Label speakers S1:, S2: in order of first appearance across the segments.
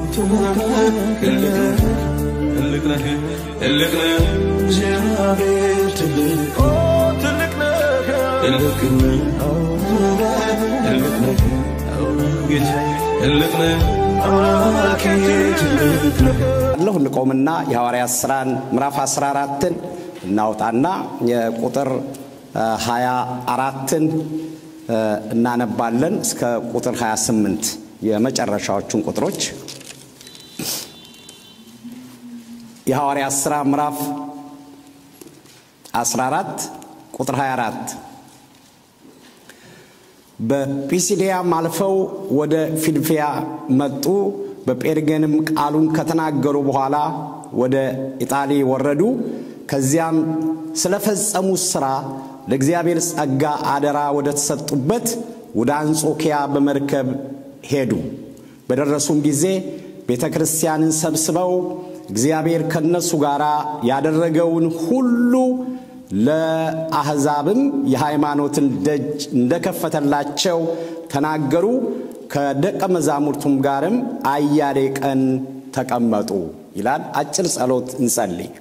S1: ትልቅ ነህ ትልቅ ነህ
S2: እግዚአብሔር ትልቅ
S1: ኦ ትልቅ ነህ
S2: ትልቅ ነህ
S1: ትልቅ ነህ ጌታዬ ትልቅ ነህ
S2: አምላኬ ትልቅ ነህ
S3: አለሁ እንቆምና የሐዋርያት ሥራን ምዕራፍ 14ን እናውጣና የቁጥር 24ን እናነባለን እስከ ቁጥር 28 የመጨረሻዎቹን ቁጥሮች የሐዋርያት ሥራ ምዕራፍ 14 ቁጥር 24 በጲሲዲያም አልፈው ወደ ፊልፊያ መጡ። በጴርጌንም ቃሉን ከተናገሩ በኋላ ወደ ኢጣሊ ወረዱ። ከዚያም ስለፈጸሙት ሥራ ለእግዚአብሔር ጸጋ አደራ ወደ ተሰጡበት ወደ አንጾኪያ በመርከብ ሄዱ። በደረሱም ጊዜ ቤተ ክርስቲያንን ሰብስበው እግዚአብሔር ከነሱ ጋር ያደረገውን ሁሉ ለአሕዛብም የሃይማኖትን ደጅ እንደከፈተላቸው ተናገሩ። ከደቀ መዛሙርቱም ጋርም አያሌ ቀን ተቀመጡ ይላል። አጭር ጸሎት እንጸልይ።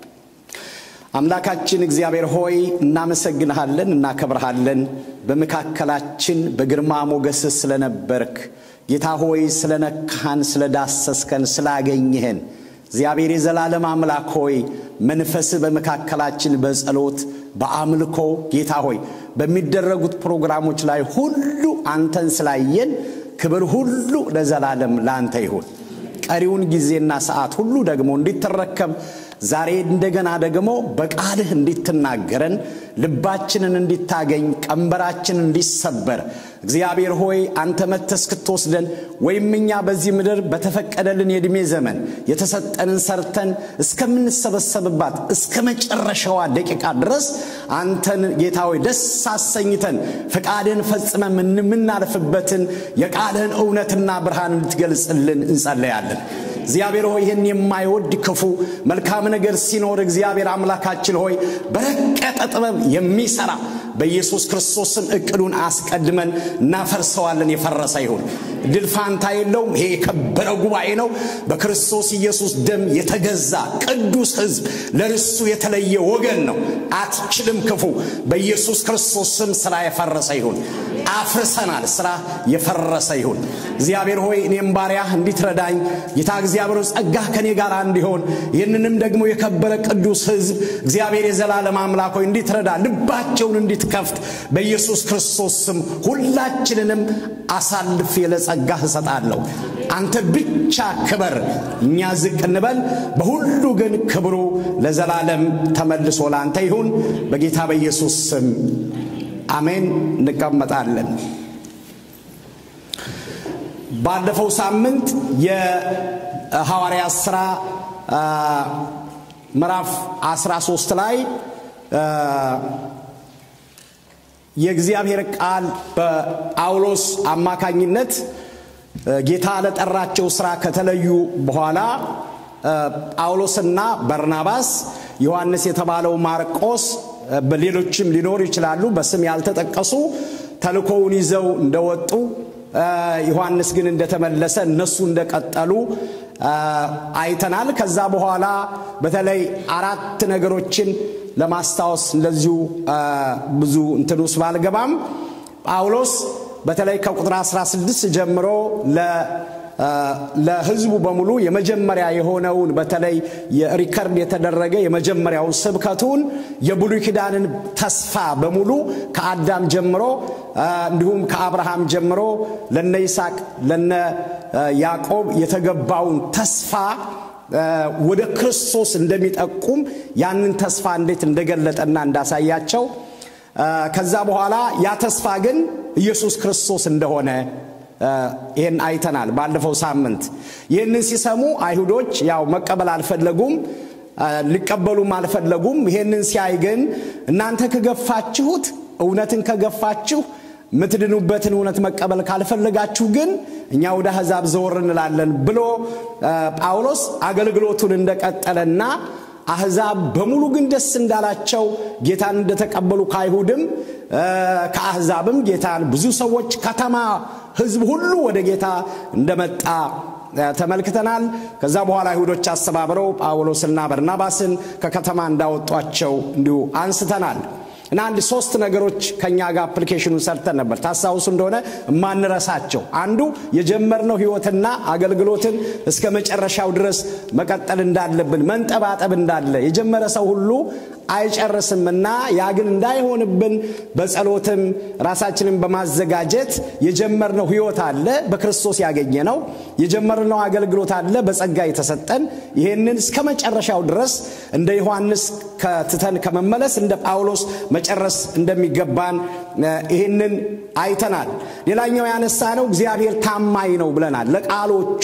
S3: አምላካችን እግዚአብሔር ሆይ እናመሰግንሃለን፣ እናከብርሃለን። በመካከላችን በግርማ ሞገስ ስለነበርክ ጌታ ሆይ ስለነካህን፣ ስለዳሰስከን፣ ስላገኘህን እግዚአብሔር የዘላለም አምላክ ሆይ መንፈስ በመካከላችን በጸሎት በአምልኮ ጌታ ሆይ በሚደረጉት ፕሮግራሞች ላይ ሁሉ አንተን ስላየን ክብር ሁሉ ለዘላለም ለአንተ ይሁን። ቀሪውን ጊዜና ሰዓት ሁሉ ደግሞ እንዲትረከብ ዛሬ እንደገና ደግሞ በቃልህ እንዲትናገረን ልባችንን እንዲታገኝ ቀንበራችንን እንዲሰበር እግዚአብሔር ሆይ አንተ መጥተህ እስክትወስደን ወይም እኛ በዚህ ምድር በተፈቀደልን የዕድሜ ዘመን የተሰጠንን ሰርተን እስከምንሰበሰብባት እስከ መጨረሻዋ ደቂቃ ድረስ አንተን ጌታ ሆይ ደስ አሰኝተን ፈቃድህን ፈጽመን የምናልፍበትን የቃልህን እውነትና ብርሃን እንድትገልጽልን እንጸለያለን። እግዚአብሔር ሆይ ይህን የማይወድ ክፉ መልካም ነገር ሲኖር እግዚአብሔር አምላካችን ሆይ በረቀቀ ጥበብ የሚሰራ በኢየሱስ ክርስቶስም እቅዱን አስቀድመን እናፈርሰዋለን። የፈረሰ ይሁን። ድል ፋንታ የለውም። ይሄ የከበረ ጉባኤ ነው። በክርስቶስ ኢየሱስ ደም የተገዛ ቅዱስ ሕዝብ ለርሱ የተለየ ወገን ነው። አትችልም ክፉ በኢየሱስ ክርስቶስ ስም ስራ የፈረሰ ይሁን። አፍርሰናል። ስራ የፈረሰ ይሁን። እግዚአብሔር ሆይ እኔም ባሪያህ እንዲትረዳኝ ጌታ እግዚአብሔር ጸጋህ ከኔ ጋር እንዲሆን ይህንንም ደግሞ የከበረ ቅዱስ ሕዝብ እግዚአብሔር የዘላለም አምላክ ሆይ እንዲትረዳ ልባቸውን እንዲትከፍት በኢየሱስ ክርስቶስ ስም ሁላችንንም አሳልፌ ለጸጋህ እሰጣለሁ። አንተ ብቻ ክበር፣ እኛ ዝቅ እንበል። በሁሉ ግን ክብሩ ለዘላለም ተመልሶ ለአንተ ይሁን በጌታ በኢየሱስ ስም አሜን። እንቀመጣለን። ባለፈው ሳምንት የሐዋርያት ሥራ ምዕራፍ 13 ላይ የእግዚአብሔር ቃል በጳውሎስ አማካኝነት ጌታ ለጠራቸው ሥራ ከተለዩ በኋላ ጳውሎስና በርናባስ ዮሐንስ የተባለው ማርቆስ በሌሎችም ሊኖሩ ይችላሉ፣ በስም ያልተጠቀሱ ተልኮውን ይዘው እንደወጡ ዮሐንስ ግን እንደተመለሰ እነሱ እንደቀጠሉ አይተናል። ከዛ በኋላ በተለይ አራት ነገሮችን ለማስታወስ እንደዚሁ ብዙ እንትን ውስጥ ባልገባም ጳውሎስ በተለይ ከቁጥር 16 ጀምሮ ለሕዝቡ በሙሉ የመጀመሪያ የሆነውን በተለይ የሪከርድ የተደረገ የመጀመሪያው ስብከቱን የብሉይ ኪዳንን ተስፋ በሙሉ ከአዳም ጀምሮ እንዲሁም ከአብርሃም ጀምሮ ለነ ይስሐቅ ለነ ያዕቆብ የተገባውን ተስፋ ወደ ክርስቶስ እንደሚጠቁም ያንን ተስፋ እንዴት እንደገለጠና እንዳሳያቸው ከዛ በኋላ ያ ተስፋ ግን ኢየሱስ ክርስቶስ እንደሆነ ይህን አይተናል ባለፈው ሳምንት። ይህንን ሲሰሙ አይሁዶች ያው መቀበል አልፈለጉም፣ ሊቀበሉም አልፈለጉም። ይህንን ሲያይ ግን እናንተ ከገፋችሁት እውነትን ከገፋችሁ የምትድኑበትን እውነት መቀበል ካልፈለጋችሁ ግን እኛ ወደ አሕዛብ ዘወር እንላለን ብሎ ጳውሎስ አገልግሎቱን እንደቀጠለና አሕዛብ በሙሉ ግን ደስ እንዳላቸው ጌታን እንደተቀበሉ ከአይሁድም ከአሕዛብም ጌታን ብዙ ሰዎች ከተማ ሕዝብ ሁሉ ወደ ጌታ እንደመጣ ተመልክተናል። ከዛ በኋላ አይሁዶች አስተባብረው ጳውሎስና በርናባስን ከከተማ እንዳወጧቸው እንዲሁ አንስተናል። እና አንድ ሶስት ነገሮች ከኛ ጋር አፕሊኬሽኑን ሰርተን ነበር። ታስታውሱ እንደሆነ የማንረሳቸው አንዱ የጀመርነው ህይወትና አገልግሎትን እስከ መጨረሻው ድረስ መቀጠል እንዳለብን መንጠባጠብ እንዳለ የጀመረ ሰው ሁሉ አይጨርስምና ያ ግን እንዳይሆንብን በጸሎትም ራሳችንን በማዘጋጀት የጀመርነው ህይወት አለ፣ በክርስቶስ ያገኘ ነው። የጀመርነው አገልግሎት አለ፣ በጸጋ የተሰጠን ይህንን እስከ መጨረሻው ድረስ እንደ ዮሐንስ ከትተን ከመመለስ እንደ ጳውሎስ መጨረስ እንደሚገባን ይህንን አይተናል። ሌላኛው ያነሳ ነው እግዚአብሔር ታማኝ ነው ብለናል። ለቃሎቹ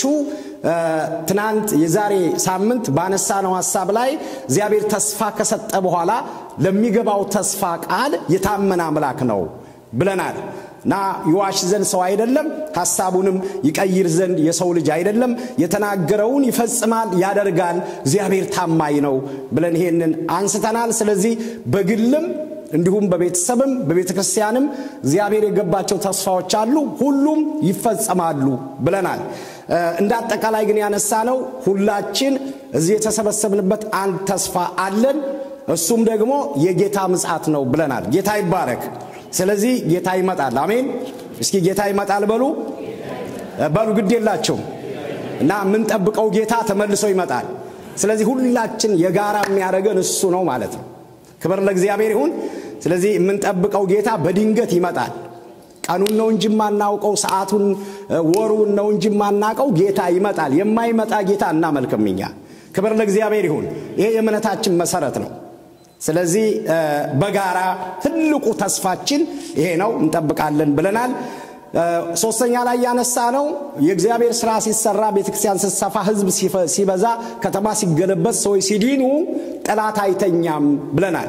S3: ትናንት የዛሬ ሳምንት ባነሳነው ሀሳብ ላይ እግዚአብሔር ተስፋ ከሰጠ በኋላ ለሚገባው ተስፋ ቃል የታመነ አምላክ ነው ብለናል እና ይዋሽ ዘንድ ሰው አይደለም፣ ሐሳቡንም ይቀይር ዘንድ የሰው ልጅ አይደለም። የተናገረውን ይፈጽማል፣ ያደርጋል። እግዚአብሔር ታማኝ ነው ብለን ይሄንን አንስተናል። ስለዚህ በግልም እንዲሁም በቤተሰብም በቤተ ክርስቲያንም እግዚአብሔር የገባቸው ተስፋዎች አሉ፣ ሁሉም ይፈጸማሉ ብለናል። እንደ አጠቃላይ ግን ያነሳ ነው ሁላችን እዚህ የተሰበሰብንበት አንድ ተስፋ አለን። እሱም ደግሞ የጌታ ምጽአት ነው ብለናል። ጌታ ይባረክ። ስለዚህ ጌታ ይመጣል። አሜን። እስኪ ጌታ ይመጣል በሉ በሉ፣ ግድ የላቸውም እና የምንጠብቀው ጌታ ተመልሶ ይመጣል። ስለዚህ ሁላችን የጋራ የሚያደርገን እሱ ነው ማለት ነው። ክብር ለእግዚአብሔር ይሁን። ስለዚህ የምንጠብቀው ጌታ በድንገት ይመጣል። ቀኑን ነው እንጂ የማናውቀው፣ ሰዓቱን ወሩን ነው እንጂ የማናውቀው፣ ጌታ ይመጣል። የማይመጣ ጌታ እናመልክም እኛ። ክብር ለእግዚአብሔር ይሁን። ይሄ የእምነታችን መሰረት ነው። ስለዚህ በጋራ ትልቁ ተስፋችን ይሄ ነው፣ እንጠብቃለን ብለናል። ሶስተኛ ላይ ያነሳ ነው የእግዚአብሔር ስራ ሲሰራ ቤተክርስቲያን ስትሰፋ ህዝብ ሲበዛ ከተማ ሲገለበት ሰዎች ሲዲኑ ጠላት አይተኛም ብለናል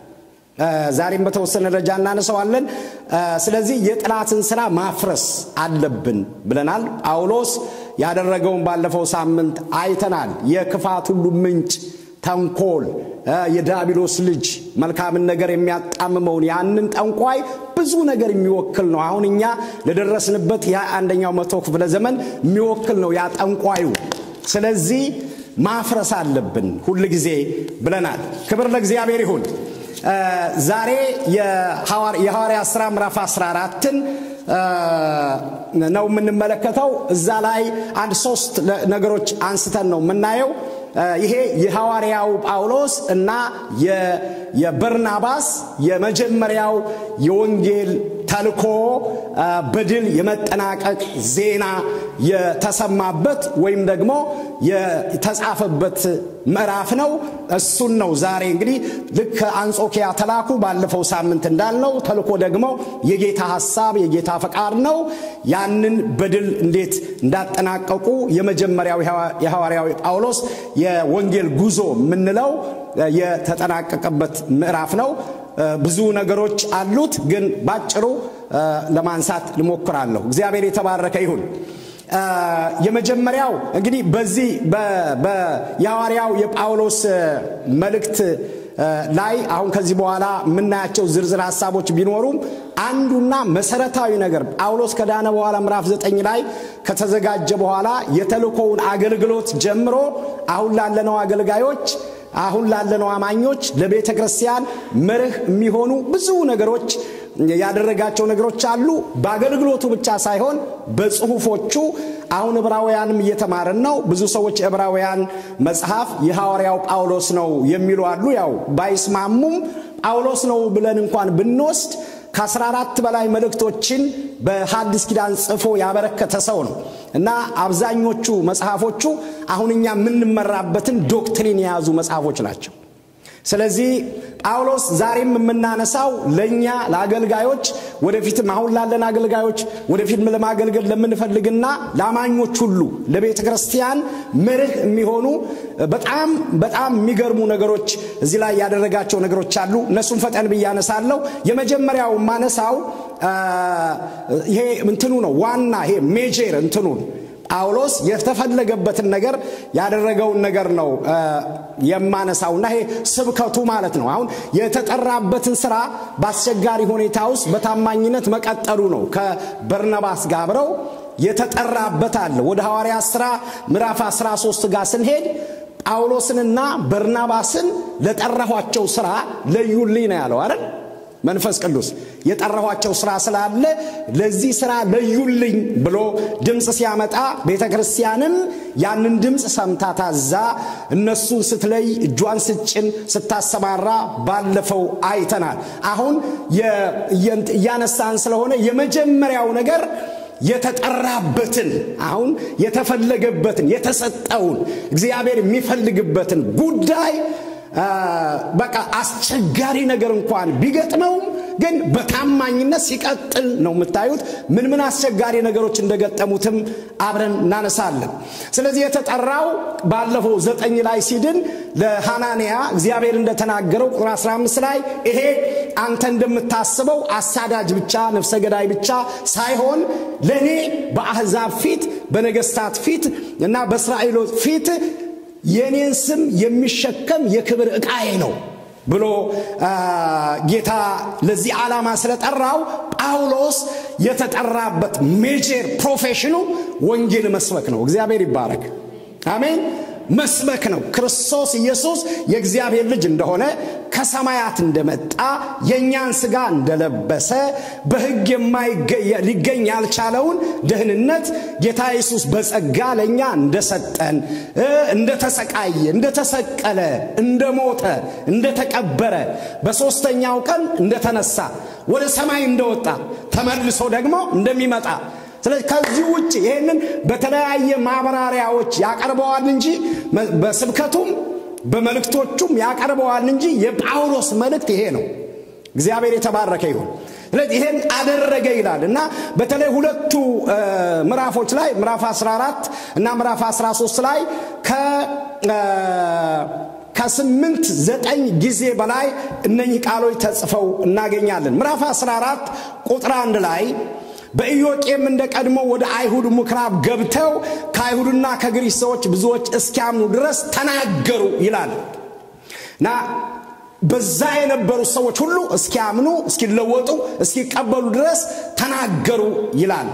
S3: ዛሬም በተወሰነ ደረጃ እናነሰዋለን ስለዚህ የጠላትን ስራ ማፍረስ አለብን ብለናል ጳውሎስ ያደረገውን ባለፈው ሳምንት አይተናል የክፋት ሁሉ ምንጭ ተንኮል የዳቢሎስ ልጅ መልካምን ነገር የሚያጣምመውን ያንን ጠንቋይ ብዙ ነገር የሚወክል ነው አሁን እኛ ለደረስንበት የአንደኛው መቶ ክፍለ ዘመን የሚወክል ነው ያ ጠንቋዩ ስለዚህ ማፍረስ አለብን ሁል ጊዜ ብለናል ክብር ለእግዚአብሔር ይሁን ዛሬ የሐዋርያ ሥራ ምዕራፍ 14ን ነው የምንመለከተው እዛ ላይ አንድ ሶስት ነገሮች አንስተን ነው የምናየው ይሄ የሐዋርያው ጳውሎስ እና የበርናባስ የመጀመሪያው የወንጌል ተልኮ በድል የመጠናቀቅ ዜና የተሰማበት ወይም ደግሞ የተጻፈበት ምዕራፍ ነው እሱን ነው ዛሬ እንግዲህ ልክ አንጾኪያ ተላኩ ባለፈው ሳምንት እንዳልነው ተልኮ ደግሞ የጌታ ሐሳብ የጌታ ፈቃድ ነው ያንን በድል እንዴት እንዳጠናቀቁ የመጀመሪያው የሐዋርያዊ ጳውሎስ የወንጌል ጉዞ የምንለው የተጠናቀቀበት ምዕራፍ ነው ብዙ ነገሮች አሉት ግን ባጭሩ ለማንሳት ልሞክራለሁ እግዚአብሔር የተባረከ ይሁን የመጀመሪያው እንግዲህ በዚህ የሐዋርያው የጳውሎስ መልእክት ላይ አሁን ከዚህ በኋላ የምናያቸው ዝርዝር ሀሳቦች ቢኖሩም አንዱና መሰረታዊ ነገር ጳውሎስ ከዳነ በኋላ ምዕራፍ ዘጠኝ ላይ ከተዘጋጀ በኋላ የተልኮውን አገልግሎት ጀምሮ አሁን ላለነው አገልጋዮች አሁን ላለነው አማኞች ለቤተ ክርስቲያን መርህ የሚሆኑ ብዙ ነገሮች ያደረጋቸው ነገሮች አሉ በአገልግሎቱ ብቻ ሳይሆን በጽሁፎቹ አሁን ዕብራውያንም እየተማርን ነው ብዙ ሰዎች ዕብራውያን መጽሐፍ የሐዋርያው ጳውሎስ ነው የሚሉ አሉ ያው ባይስማሙም ጳውሎስ ነው ብለን እንኳን ብንወስድ ከ14 በላይ መልእክቶችን በሐዲስ ኪዳን ጽፎ ያበረከተ ሰው ነው እና አብዛኞቹ መጽሐፎቹ አሁን እኛ የምንመራበትን ዶክትሪን የያዙ መጽሐፎች ናቸው ስለዚህ ጳውሎስ ዛሬም የምናነሳው ለእኛ ለአገልጋዮች ወደፊትም አሁን ላለን አገልጋዮች ወደፊትም ለማገልገል ለምንፈልግና ለአማኞች ሁሉ ለቤተ ክርስቲያን መርህ የሚሆኑ በጣም በጣም የሚገርሙ ነገሮች እዚህ ላይ ያደረጋቸው ነገሮች አሉ እነሱም ፈጠን ብዬ አነሳለሁ የመጀመሪያው ማነሳው ይሄ እንትኑ ነው ዋና ይሄ ሜጀር እንትኑን ጳውሎስ የተፈለገበትን ነገር ያደረገውን ነገር ነው የማነሳውና ይሄ ስብከቱ ማለት ነው አሁን የተጠራበትን ስራ በአስቸጋሪ ሁኔታ ውስጥ በታማኝነት መቀጠሉ ነው ከበርነባስ ጋር አብረው የተጠራበት አለ። ወደ ሐዋርያ ሥራ ምዕራፍ 13 ጋር ስንሄድ ጳውሎስንና በርናባስን ለጠራኋቸው ሥራ ለዩልኝ ነው ያለው አይደል? መንፈስ ቅዱስ የጠራኋቸው ሥራ ስላለ ለዚህ ሥራ ለዩልኝ ብሎ ድምፅ ሲያመጣ ቤተ ክርስቲያንም ያንን ድምፅ ሰምታ ታዛ እነሱን ስትለይ እጇን ስጭን ስታሰማራ ባለፈው አይተናል። አሁን እያነሳን ስለሆነ የመጀመሪያው ነገር የተጠራበትን አሁን የተፈለገበትን የተሰጠውን እግዚአብሔር የሚፈልግበትን ጉዳይ በቃ አስቸጋሪ ነገር እንኳን ቢገጥመውም ግን በታማኝነት ሲቀጥል ነው የምታዩት። ምን ምን አስቸጋሪ ነገሮች እንደገጠሙትም አብረን እናነሳለን። ስለዚህ የተጠራው ባለፈው ዘጠኝ ላይ ሲድን ለሐናንያ እግዚአብሔር እንደተናገረው ቁጥር 15 ላይ ይሄ አንተ እንደምታስበው አሳዳጅ ብቻ ነፍሰ ገዳይ ብቻ ሳይሆን ለእኔ በአሕዛብ ፊት በነገስታት ፊት እና በእስራኤሎች ፊት የእኔን ስም የሚሸከም የክብር ዕቃዬ ነው ብሎ ጌታ ለዚህ ዓላማ ስለጠራው ጳውሎስ የተጠራበት ሜጀር ፕሮፌሽኑ ወንጌል መስበክ ነው። እግዚአብሔር ይባረክ። አሜን። መስበክ ነው። ክርስቶስ ኢየሱስ የእግዚአብሔር ልጅ እንደሆነ ከሰማያት እንደመጣ የእኛን ሥጋ እንደለበሰ በሕግ ሊገኝ ያልቻለውን ደህንነት ጌታ ኢየሱስ በጸጋ ለእኛ እንደሰጠን፣ እንደተሰቃየ፣ እንደተሰቀለ፣ እንደሞተ፣ እንደተቀበረ፣ በሦስተኛው ቀን እንደተነሳ፣ ወደ ሰማይ እንደወጣ ተመልሶ ደግሞ እንደሚመጣ ስለዚህ ከዚህ ውጭ ይህንን በተለያየ ማብራሪያዎች ያቀርበዋል እንጂ በስብከቱም በመልእክቶቹም ያቀርበዋል እንጂ የጳውሎስ መልእክት ይሄ ነው። እግዚአብሔር የተባረከ ይሁን። ስለዚህ ይሄን አደረገ ይላል እና በተለይ ሁለቱ ምዕራፎች ላይ ምዕራፍ 14 እና ምዕራፍ 13 ላይ ከስምንት ዘጠኝ ጊዜ በላይ እነኚህ ቃሎች ተጽፈው እናገኛለን። ምዕራፍ 14 ቁጥር አንድ ላይ በኢዮቄም እንደ ቀድሞ ወደ አይሁድ ምኩራብ ገብተው ከአይሁድና ከግሪክ ሰዎች ብዙዎች እስኪያምኑ ድረስ ተናገሩ ይላል እና በዛ የነበሩ ሰዎች ሁሉ እስኪያምኑ፣ እስኪለወጡ፣ እስኪቀበሉ ድረስ ተናገሩ ይላል።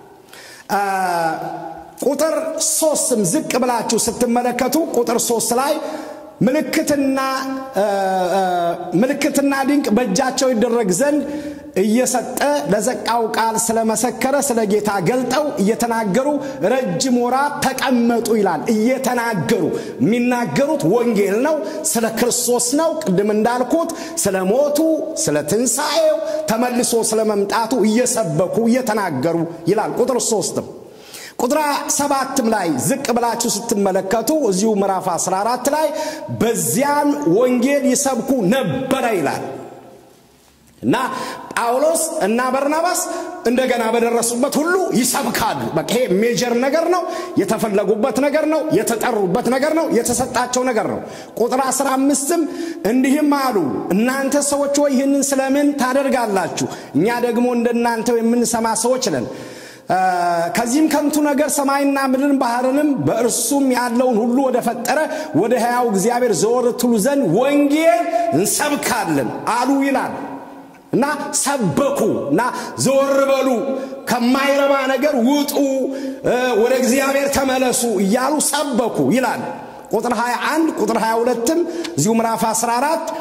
S3: ቁጥር ሶስትም ዝቅ ብላችሁ ስትመለከቱ ቁጥር ሶስት ላይ ምልክትና ምልክትና ድንቅ በእጃቸው ይደረግ ዘንድ እየሰጠ ለዘቃው ቃል ስለመሰከረ ስለ ጌታ ገልጠው እየተናገሩ ረጅም ወራት ተቀመጡ ይላል። እየተናገሩ የሚናገሩት ወንጌል ነው፣ ስለ ክርስቶስ ነው። ቅድም እንዳልኩት ስለ ሞቱ፣ ስለ ትንሣኤው፣ ተመልሶ ስለ መምጣቱ እየሰበኩ እየተናገሩ ይላል። ቁጥር ሶስትም ቁጥር ሰባትም ላይ ዝቅ ብላችሁ ስትመለከቱ እዚሁ ምዕራፍ 14 ላይ በዚያን ወንጌል ይሰብኩ ነበረ ይላል እና ጳውሎስ እና በርናባስ እንደገና በደረሱበት ሁሉ ይሰብካሉ። በቃ ይሄ ሜጀር ነገር ነው። የተፈለጉበት ነገር ነው። የተጠሩበት ነገር ነው። የተሰጣቸው ነገር ነው። ቁጥር 15ም እንዲህም አሉ፣ እናንተ ሰዎች ሆይ ይህንን ስለምን ታደርጋላችሁ? እኛ ደግሞ እንደናንተው የምንሰማ ሰዎች ነን። ከዚህም ከንቱ ነገር ሰማይና ምድርን ባህርንም በእርሱም ያለውን ሁሉ ወደ ፈጠረ ወደ ሕያው እግዚአብሔር ዘወር ትሉ ዘንድ ወንጌል እንሰብካለን አሉ ይላል እና ሰበኩ እና ዘወር በሉ ከማይረባ ነገር ውጡ ወደ እግዚአብሔር ተመለሱ እያሉ ሰበኩ ይላል ቁጥር 21 ቁጥር 22ም እዚሁ ምዕራፍ 14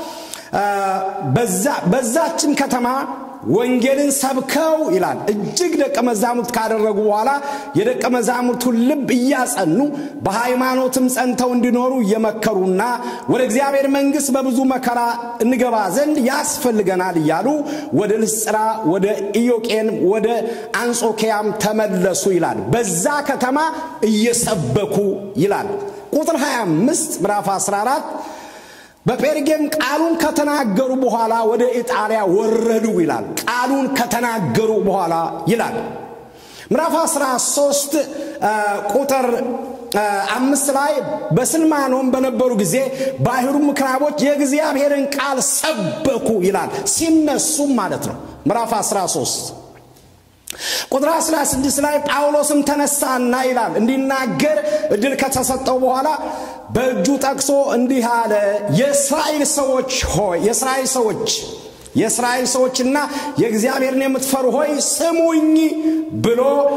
S3: በዛችን ከተማ ወንጌልን ሰብከው ይላል እጅግ ደቀ መዛሙርት ካደረጉ በኋላ የደቀ መዛሙርቱን ልብ እያጸኑ በሃይማኖትም ጸንተው እንዲኖሩ እየመከሩና ወደ እግዚአብሔር መንግሥት በብዙ መከራ እንገባ ዘንድ ያስፈልገናል እያሉ ወደ ልስጥራ ወደ ኢዮቄን ወደ አንጾኪያም ተመለሱ ይላል በዛ ከተማ እየሰበኩ ይላል ቁጥር 25 ምዕራፍ 14 በጴርጌም ቃሉን ከተናገሩ በኋላ ወደ ኢጣሊያ ወረዱ ይላል። ቃሉን ከተናገሩ በኋላ ይላል። ምዕራፍ 13 ቁጥር አምስት ላይ በስልማኖም በነበሩ ጊዜ በአይሁድ ምኩራቦች የእግዚአብሔርን ቃል ሰበኩ ይላል። ሲነሱም ማለት ነው። ምዕራፍ 13 ቁጥር 16 ላይ ጳውሎስም ተነሳና ይላል እንዲናገር እድል ከተሰጠው በኋላ በእጁ ጠቅሶ እንዲህ አለ የእስራኤል ሰዎች ሆይ የእስራኤል ሰዎች የእስራኤል ሰዎችና የእግዚአብሔርን የምትፈሩ ሆይ ስሙኝ ብሎ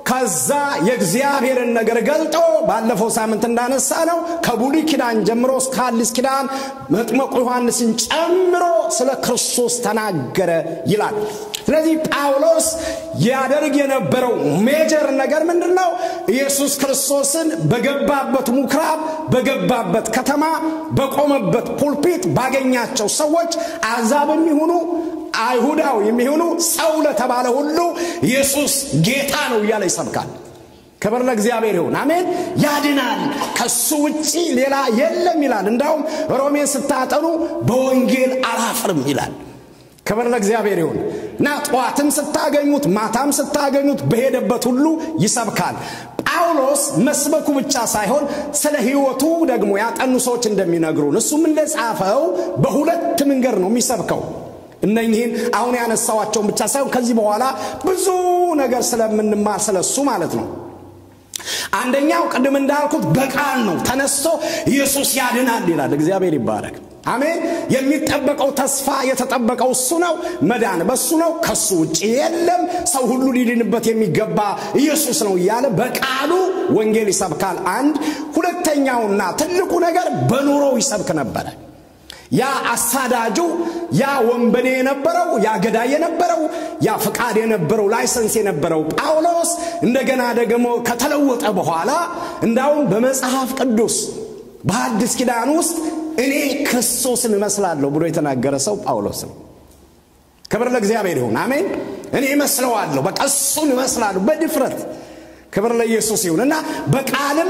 S3: ከዛ የእግዚአብሔርን ነገር ገልጦ ባለፈው ሳምንት እንዳነሳ ነው ከብሉይ ኪዳን ጀምሮ እስከ አዲስ ኪዳን መጥመቁ ዮሐንስን ጨምሮ ስለ ክርስቶስ ተናገረ ይላል። ስለዚህ ጳውሎስ ያደርግ የነበረው ሜጀር ነገር ምንድን ነው? ኢየሱስ ክርስቶስን በገባበት ምኩራብ፣ በገባበት ከተማ፣ በቆመበት ፑልፒት ባገኛቸው ሰዎች አሕዛብም ይሁኑ አይሁዳው የሚሆኑ ሰው ለተባለ ሁሉ ኢየሱስ ጌታ ነው እያለ ይሰብካል። ክብር ለእግዚአብሔር ይሁን፣ አሜን። ያድናል፣ ከሱ ውጪ ሌላ የለም ይላል። እንዳውም ሮሜን ስታጠኑ በወንጌል አላፍርም ይላል። ክብር ለእግዚአብሔር ይሁን እና ጠዋትም ስታገኙት ማታም ስታገኙት በሄደበት ሁሉ ይሰብካል። ጳውሎስ መስበኩ ብቻ ሳይሆን ስለ ሕይወቱ ደግሞ ያጠኑ ሰዎች እንደሚነግሩን እሱም እንደጻፈው በሁለት መንገድ ነው የሚሰብከው። እነኚህን አሁን ያነሳዋቸውን ብቻ ሳይሆን ከዚህ በኋላ ብዙ ነገር ስለምንማር ስለሱ ማለት ነው። አንደኛው ቅድም እንዳልኩት በቃል ነው። ተነስቶ ኢየሱስ ያድናል ይላል። እግዚአብሔር ይባረክ። አሜን። የሚጠበቀው ተስፋ የተጠበቀው እሱ ነው። መዳን በሱ ነው። ከሱ ውጭ የለም። ሰው ሁሉ ሊድንበት የሚገባ ኢየሱስ ነው እያለ በቃሉ ወንጌል ይሰብካል። አንድ ሁለተኛውና ትልቁ ነገር በኑሮው ይሰብክ ነበረ። ያ አሳዳጁ፣ ያ ወንበዴ የነበረው፣ ያ ገዳይ የነበረው፣ ያ ፍቃድ የነበረው፣ ላይሰንስ የነበረው ጳውሎስ እንደገና ደግሞ ከተለወጠ በኋላ እንዳውም በመጽሐፍ ቅዱስ በአዲስ ኪዳን ውስጥ እኔ ክርስቶስን እመስላለሁ ብሎ የተናገረ ሰው ጳውሎስ ነው። ክብር ለእግዚአብሔር ይሁን። አሜን። እኔ እመስለዋለሁ፣ በቃ እሱን እመስላለሁ በድፍረት ክብር ለኢየሱስ ይሁን እና በቃልም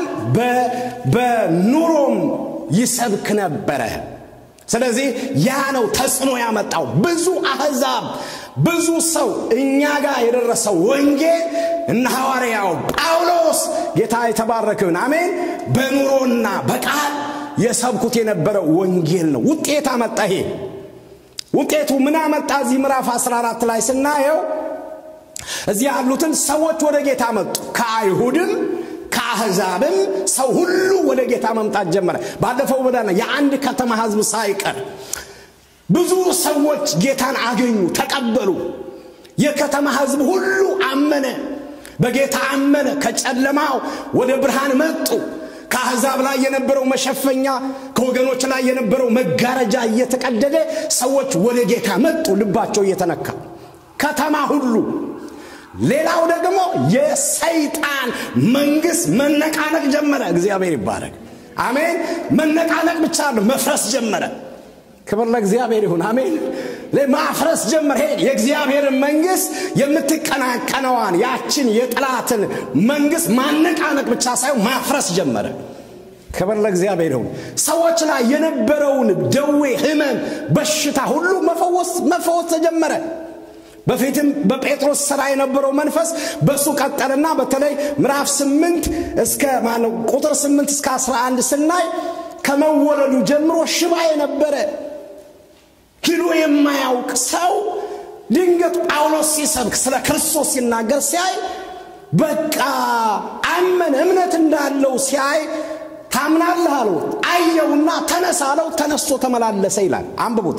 S3: በኑሮም ይሰብክ ነበረ። ስለዚህ ያ ነው ተጽዕኖ ያመጣው። ብዙ አሕዛብ ብዙ ሰው እኛ ጋር የደረሰው ወንጌል እነ ሐዋርያው ጳውሎስ ጌታ የተባረክን አሜን፣ በኑሮና በቃል የሰብኩት የነበረው ወንጌል ነው። ውጤት አመጣ። ይሄ ውጤቱ ምን አመጣ? እዚህ ምዕራፍ 14 ላይ ስናየው እዚህ ያሉትን ሰዎች ወደ ጌታ መጡ። ከአይሁድም ከአሕዛብም ሰው ሁሉ ወደ ጌታ መምጣት ጀመረ። ባለፈው በዳና የአንድ ከተማ ሕዝብ ሳይቀር ብዙ ሰዎች ጌታን አገኙ፣ ተቀበሉ። የከተማ ሕዝብ ሁሉ አመነ፣ በጌታ አመነ። ከጨለማው ወደ ብርሃን መጡ። ከአሕዛብ ላይ የነበረው መሸፈኛ፣ ከወገኖች ላይ የነበረው መጋረጃ እየተቀደደ ሰዎች ወደ ጌታ መጡ፣ ልባቸው እየተነካ ከተማ ሁሉ ሌላው ደግሞ የሰይጣን መንግስት መነቃነቅ ጀመረ። እግዚአብሔር ይባረክ። አሜን። መነቃነቅ ብቻ ነው፣ መፍረስ ጀመረ። ክብር ለእግዚአብሔር ይሁን። አሜን። ማፍረስ ጀመረ። ሄድ የእግዚአብሔርን መንግስት የምትቀናቀነዋን ያችን የጠላትን መንግስት ማነቃነቅ ብቻ ሳይሆን ማፍረስ ጀመረ። ክብር ለእግዚአብሔር ይሁን። ሰዎች ላይ የነበረውን ደዌ፣ ህመም፣ በሽታ ሁሉ መፈወስ መፈወስ ተጀመረ። በፊትም በጴጥሮስ ሥራ የነበረው መንፈስ በእሱ ቀጠልና በተለይ ምዕራፍ ስምንት እስከ ማነው ቁጥር ስምንት እስከ አስራ አንድ ስናይ ከመወለዱ ጀምሮ ሽባ የነበረ ሂዶ የማያውቅ ሰው ድንገት ጳውሎስ ሲሰብክ ስለ ክርስቶስ ሲናገር ሲያይ በቃ አመነ። እምነት እንዳለው ሲያይ ታምናለህ አለው። አየውና ተነሳ አለው። ተነስቶ ተመላለሰ ይላል። አንብቡት።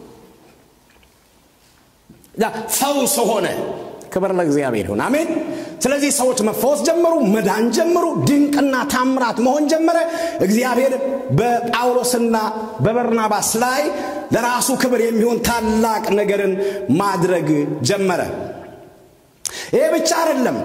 S3: ፈውስ ሆነ። ክብር ለእግዚአብሔር ይሁን። አሜን። ስለዚህ ሰዎች መፈወስ ጀመሩ፣ መዳን ጀመሩ፣ ድንቅና ታምራት መሆን ጀመረ። እግዚአብሔር በጳውሎስና በበርናባስ ላይ ለራሱ ክብር የሚሆን ታላቅ ነገርን ማድረግ ጀመረ። ይሄ ብቻ አይደለም።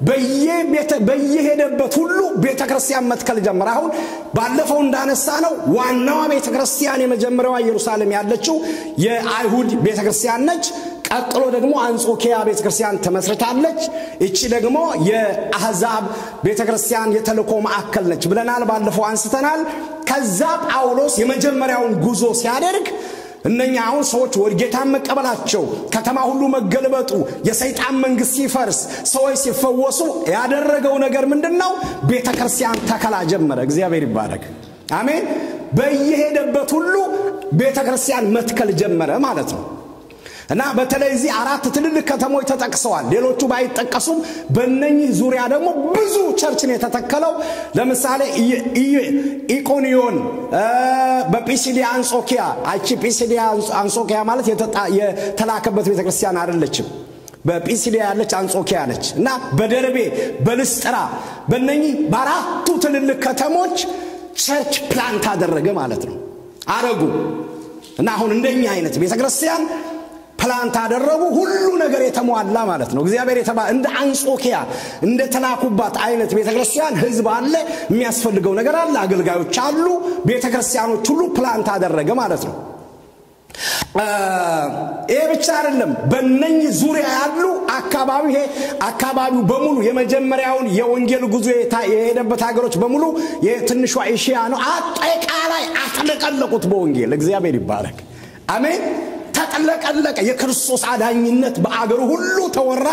S3: በየሄደበት ሁሉ ቤተ ክርስቲያን መትከል ጀመረ። አሁን ባለፈው እንዳነሳ ነው ዋናዋ ቤተ ክርስቲያን የመጀመሪያዋ ኢየሩሳሌም ያለችው የአይሁድ ቤተ ክርስቲያን ነች። ቀጥሎ ደግሞ አንጾኪያ ቤተ ክርስቲያን ተመስርታለች። እቺ ደግሞ የአሕዛብ ቤተ ክርስቲያን የተልእኮ ማዕከል ነች ብለናል፣ ባለፈው አንስተናል። ከዛ ጳውሎስ የመጀመሪያውን ጉዞ ሲያደርግ እነኛ አሁን ሰዎች ወደ ጌታን መቀበላቸው፣ ከተማ ሁሉ መገልበጡ፣ የሰይጣን መንግስት ሲፈርስ፣ ሰዎች ሲፈወሱ ያደረገው ነገር ምንድን ነው? ቤተ ክርስቲያን ተከላ ጀመረ። እግዚአብሔር ይባረክ። አሜን። በየሄደበት ሁሉ ቤተ ክርስቲያን መትከል ጀመረ ማለት ነው። እና በተለይ እዚህ አራት ትልልቅ ከተሞች ተጠቅሰዋል። ሌሎቹ ባይጠቀሱም በእነኚህ ዙሪያ ደግሞ ብዙ ቸርች ነው የተተከለው። ለምሳሌ ኢቆኒዮን፣ በጲሲዲያ አንጾኪያ። አቺ ጲሲዲያ አንጾኪያ ማለት የተላከበት ቤተክርስቲያን አይደለችም። በጲሲዲያ ያለች አንጾኪያ ነች እና በደርቤ በልስጥራ በእነኚህ በአራቱ ትልልቅ ከተሞች ቸርች ፕላንት አደረገ ማለት ነው አረጉ እና አሁን እንደኛ አይነት ቤተ ክርስቲያን ፕላንት አደረጉ ሁሉ ነገር የተሟላ ማለት ነው እግዚአብሔር የተባ እንደ አንጾኪያ እንደ ተላኩባት አይነት ቤተ ክርስቲያን ህዝብ አለ የሚያስፈልገው ነገር አለ አገልጋዮች አሉ ቤተ ክርስቲያኖች ሁሉ ፕላንት አደረገ ማለት ነው ይሄ ብቻ አይደለም በነኝ ዙሪያ ያሉ አካባቢ ይሄ አካባቢው በሙሉ የመጀመሪያውን የወንጌል ጉዞ የሄደበት ሀገሮች በሙሉ የትንሿ ኤሽያ ነው አጠቃላይ አጥለቀለቁት በወንጌል እግዚአብሔር ይባረክ አሜን ተጠለቀለቀ የክርስቶስ አዳኝነት በአገሩ ሁሉ ተወራ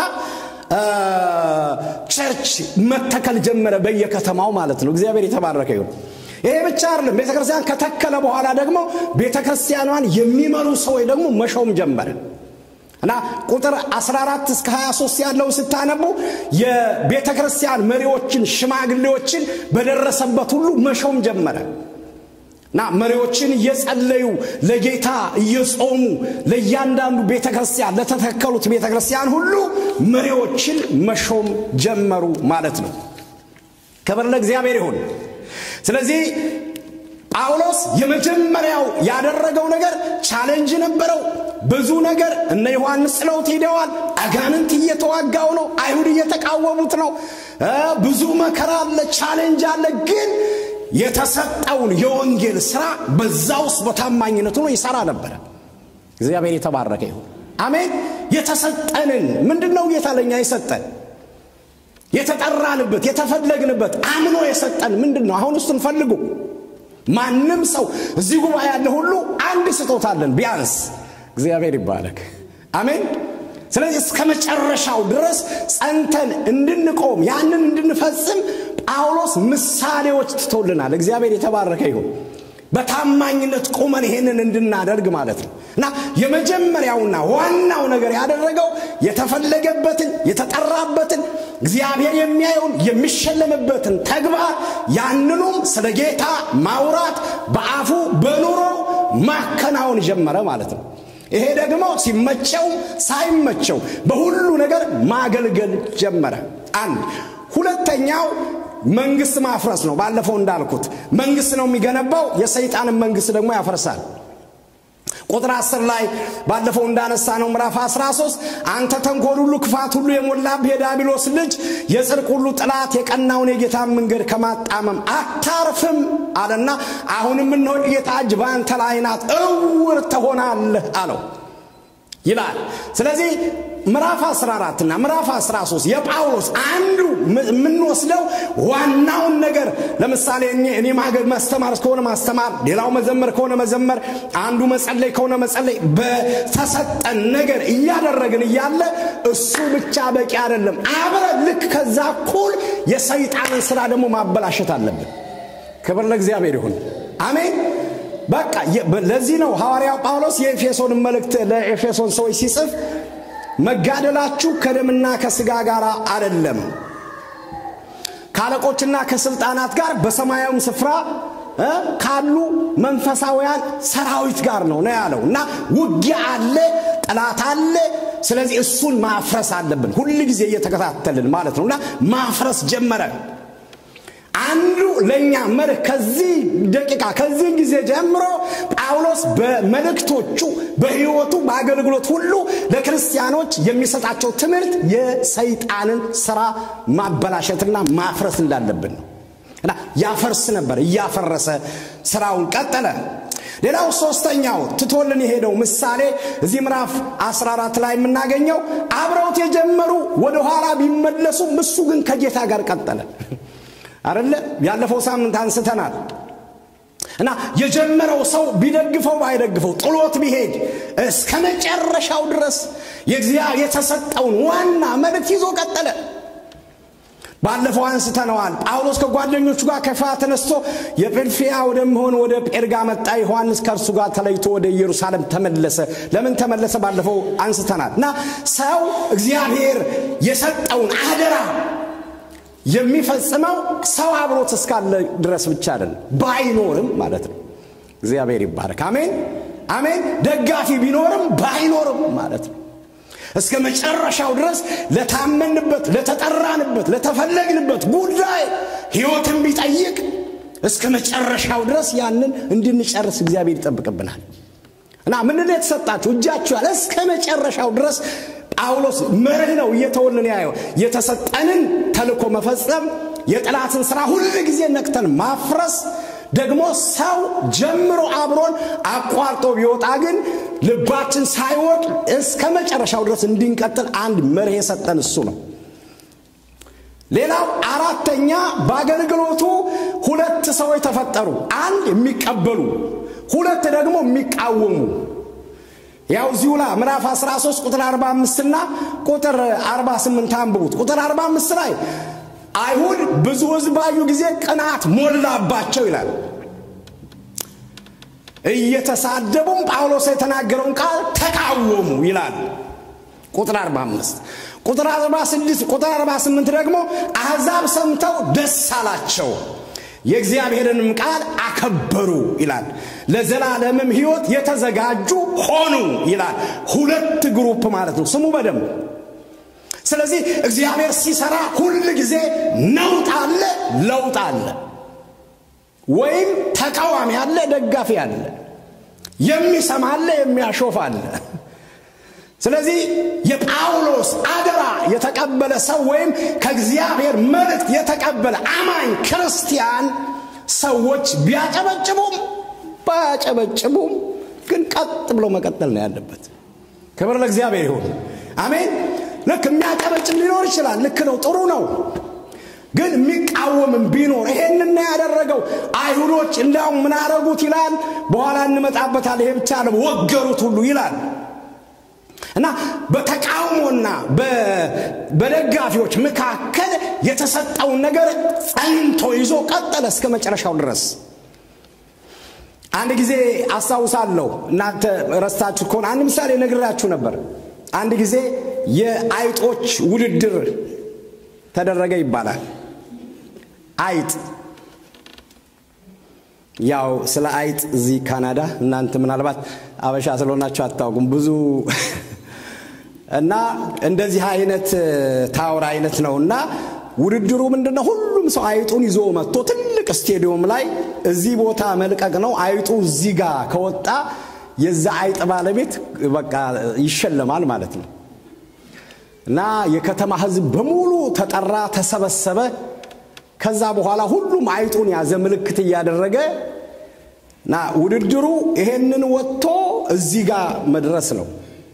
S3: ቸርች መተከል ጀመረ በየከተማው ማለት ነው እግዚአብሔር የተባረከ ይሁን ይሄ ብቻ አይደለም ቤተ ክርስቲያን ከተከለ በኋላ ደግሞ ቤተ ክርስቲያኗን የሚመሩ ሰዎች ደግሞ መሾም ጀመረ እና ቁጥር 14 እስከ 23 ያለውን ስታነቡ የቤተ ክርስቲያን መሪዎችን ሽማግሌዎችን በደረሰበት ሁሉ መሾም ጀመረ እና መሪዎችን እየጸለዩ ለጌታ እየጾሙ ለእያንዳንዱ ቤተ ክርስቲያን ለተተከሉት ቤተ ክርስቲያን ሁሉ መሪዎችን መሾም ጀመሩ ማለት ነው ክብር ለእግዚአብሔር ይሁን ስለዚህ ጳውሎስ የመጀመሪያው ያደረገው ነገር ቻሌንጅ ነበረው ብዙ ነገር እነ ዮሐንስ ጥለውት ሄደዋል አጋንንት እየተዋጋው ነው አይሁድ እየተቃወሙት ነው ብዙ መከራ አለ ቻሌንጅ አለ ግን የተሰጠውን የወንጌል ስራ በዛ ውስጥ በታማኝነት ሆኖ ይሰራ ነበረ እግዚአብሔር የተባረከ ይሁን አሜን የተሰጠንን ምንድን ነው ጌታ ለኛ የሰጠን የተጠራንበት የተፈለግንበት አምኖ የሰጠን ምንድን ነው አሁን እሱን ፈልጉ ማንም ሰው እዚህ ጉባኤ ያለ ሁሉ አንድ ስጦታ አለን ቢያንስ እግዚአብሔር ይባረክ አሜን ስለዚህ እስከ መጨረሻው ድረስ ጸንተን እንድንቆም ያንን እንድንፈጽም ጳውሎስ ምሳሌዎች ትቶልናል እግዚአብሔር የተባረከ ይሁን በታማኝነት ቁመን ይሄንን እንድናደርግ ማለት ነው እና የመጀመሪያውና ዋናው ነገር ያደረገው የተፈለገበትን የተጠራበትን እግዚአብሔር የሚያየውን የሚሸለምበትን ተግባር ያንኑም ስለ ጌታ ማውራት በአፉ በኑሮ ማከናወን ጀመረ ማለት ነው ይሄ ደግሞ ሲመቸው ሳይመቸው በሁሉ ነገር ማገልገል ጀመረ አንድ ሁለተኛው መንግስት ማፍረስ ነው ባለፈው እንዳልኩት መንግስት ነው የሚገነባው የሰይጣንን መንግስት ደግሞ ያፈርሳል ቁጥር 10 ላይ ባለፈው እንዳነሳ ነው ምዕራፍ 13 አንተ ተንኮል ሁሉ ክፋት ሁሉ የሞላብህ የዳቢሎስ ልጅ የጽድቅ ሁሉ ጥላት የቀናውን የጌታን መንገድ ከማጣመም አታርፍም አለና አሁንም እነሆ ጌታ እጅ በአንተ ላይ ናት እውር ትሆናለህ አለው ይላል ስለዚህ ምዕራፍ 14 እና ምዕራፍ 13 የጳውሎስ አንዱ የምንወስደው ዋናውን ነገር ለምሳሌ እኔ ማገድ ማስተማር ከሆነ ማስተማር ሌላው መዘመር ከሆነ መዘመር አንዱ መጸለይ ከሆነ መጸለይ በተሰጠን ነገር እያደረግን እያለ እሱ ብቻ በቂ አይደለም አብረ ልክ ከዛ እኩል የሰይጣንን ስራ ደግሞ ማበላሸት አለብን ክብር ለእግዚአብሔር ይሁን አሜን በቃ ለዚህ ነው ሐዋርያው ጳውሎስ የኤፌሶን መልእክት ለኤፌሶን ሰዎች ሲጽፍ መጋደላችሁ ከደምና ከስጋ ጋር አይደለም ከአለቆችና ከስልጣናት ጋር በሰማያዊ ስፍራ ካሉ መንፈሳውያን ሰራዊት ጋር ነው ነው ያለው እና ውጊያ አለ ጠላት አለ ስለዚህ እሱን ማፍረስ አለብን ሁል ጊዜ እየተከታተልን ማለት ነው እና ማፍረስ ጀመረ አንዱ ለእኛ መርህ ከዚህ ደቂቃ ከዚህ ጊዜ ጀምሮ ጳውሎስ በመልእክቶቹ በህይወቱ በአገልግሎት ሁሉ ለክርስቲያኖች የሚሰጣቸው ትምህርት የሰይጣንን ስራ ማበላሸትና ማፍረስ እንዳለብን ነው እና ያፈርስ ነበር እያፈረሰ ስራውን ቀጠለ ሌላው ሶስተኛው ትቶልን የሄደው ምሳሌ እዚህ ምዕራፍ 14 ላይ የምናገኘው አብረውት የጀመሩ ወደኋላ ቢመለሱም እሱ ግን ከጌታ ጋር ቀጠለ አደለ ያለፈው ሳምንት አንስተናል እና የጀመረው ሰው ቢደግፈው ባይደግፈው ጥሎት ቢሄድ እስከ መጨረሻው ድረስ የተሰጠውን ዋና መልእክት ይዞ ቀጠለ ባለፈው አንስተነዋል ጳውሎስ ከጓደኞቹ ጋር ከፋ ተነስቶ የጵልፊያ ወደሚሆን ወደ ጴርጋ መጣ ዮሐንስ ከእርሱ ጋር ተለይቶ ወደ ኢየሩሳሌም ተመለሰ ለምን ተመለሰ ባለፈው አንስተናል እና ሰው እግዚአብሔር የሰጠውን አደራ የሚፈጽመው ሰው አብሮት እስካለ ድረስ ብቻ አይደለም ባይኖርም ማለት ነው እግዚአብሔር ይባረክ አሜን አሜን ደጋፊ ቢኖርም ባይኖርም ማለት ነው እስከ መጨረሻው ድረስ ለታመንበት፣ ለተጠራንበት፣ ለተፈለግንበት ጉዳይ ሕይወትን ቢጠይቅ እስከ መጨረሻው ድረስ ያንን እንድንጨርስ እግዚአብሔር ይጠብቅብናል። እና ምንድን ነው የተሰጣችሁ? እጃችሁ ያለ እስከ መጨረሻው ድረስ ጳውሎስ መርህ ነው እየተወልን ያየው የተሰጠንን ተልኮ መፈጸም፣ የጠላትን ስራ ሁል ጊዜ ነቅተን ማፍረስ ደግሞ ሰው ጀምሮ አብሮን አቋርጦ ቢወጣ ግን ልባችን ሳይወድ እስከ መጨረሻው ድረስ እንድንቀጥል አንድ መርህ የሰጠን እሱ ነው። ሌላው አራተኛ በአገልግሎቱ ሁለት ሰዎች ተፈጠሩ። አንድ የሚቀበሉ፣ ሁለት ደግሞ የሚቃወሙ። ያው እዚሁ ላይ ምዕራፍ 13 ቁጥር 45 እና ቁጥር 48 አንብቡት። ቁጥር 45 ላይ አይሁድ ብዙ ሕዝብ ባዩ ጊዜ ቅናት ሞላባቸው ይላል። እየተሳደቡም ጳውሎስ የተናገረውን ቃል ተቃወሙ ይላል። ቁጥር 45 ቁጥር 46 ቁጥር 48 ደግሞ አሕዛብ ሰምተው ደስ አላቸው የእግዚአብሔርንም ቃል አከበሩ ይላል። ለዘላለምም ሕይወት የተዘጋጁ ሆኑ ይላል። ሁለት ግሩፕ ማለት ነው። ስሙ በደንብ ስለዚህ እግዚአብሔር ሲሰራ ሁል ጊዜ ነውጥ አለ፣ ለውጥ አለ፣ ወይም ተቃዋሚ አለ፣ ደጋፊ አለ፣ የሚሰማ አለ፣ የሚያሾፍ አለ። ስለዚህ የጳውሎስ አደራ የተቀበለ ሰው ወይም ከእግዚአብሔር መልእክት የተቀበለ አማኝ ክርስቲያን ሰዎች ቢያጨበጭቡም ባያጨበጭቡም ግን ቀጥ ብሎ መቀጠል ነው ያለበት። ክብር ለእግዚአብሔር ይሁን። አሜን። ልክ የሚያጨበጭብ ሊኖር ይችላል። ልክ ነው፣ ጥሩ ነው። ግን የሚቃወምም ቢኖር ይሄንን ያደረገው አይሁዶች እንዲያውም ምን አረጉት ይላል። በኋላ እንመጣበታል። ይሄ ብቻ ነው፣ ወገሩት ሁሉ ይላል እና በተቃውሞና በደጋፊዎች መካከል የተሰጠውን ነገር ጸንቶ ይዞ ቀጠለ እስከ መጨረሻው ድረስ። አንድ ጊዜ አስታውሳለሁ፣ እናንተ ረስታችሁ ከሆነ አንድ ምሳሌ ነግራችሁ ነበር። አንድ ጊዜ የአይጦች ውድድር ተደረገ ይባላል። አይጥ ያው ስለ አይጥ እዚህ ካናዳ እናንተ ምናልባት አበሻ ስለሆናችሁ አታውቁም ብዙ እና እንደዚህ አይነት ታወር አይነት ነው እና ውድድሩ ምንድነው? ሁሉም ሰው አይጡን ይዞ መጥቶ ትልቅ ስቴዲዮም ላይ እዚህ ቦታ መልቀቅ ነው። አይጡ እዚህ ጋር ከወጣ የዛ አይጥ ባለቤት በቃ ይሸለማል ማለት ነው። እና የከተማ ሕዝብ በሙሉ ተጠራ፣ ተሰበሰበ። ከዛ በኋላ ሁሉም አይጡን ያዘ ምልክት እያደረገ እና ውድድሩ ይሄንን ወጥቶ እዚህ ጋር መድረስ ነው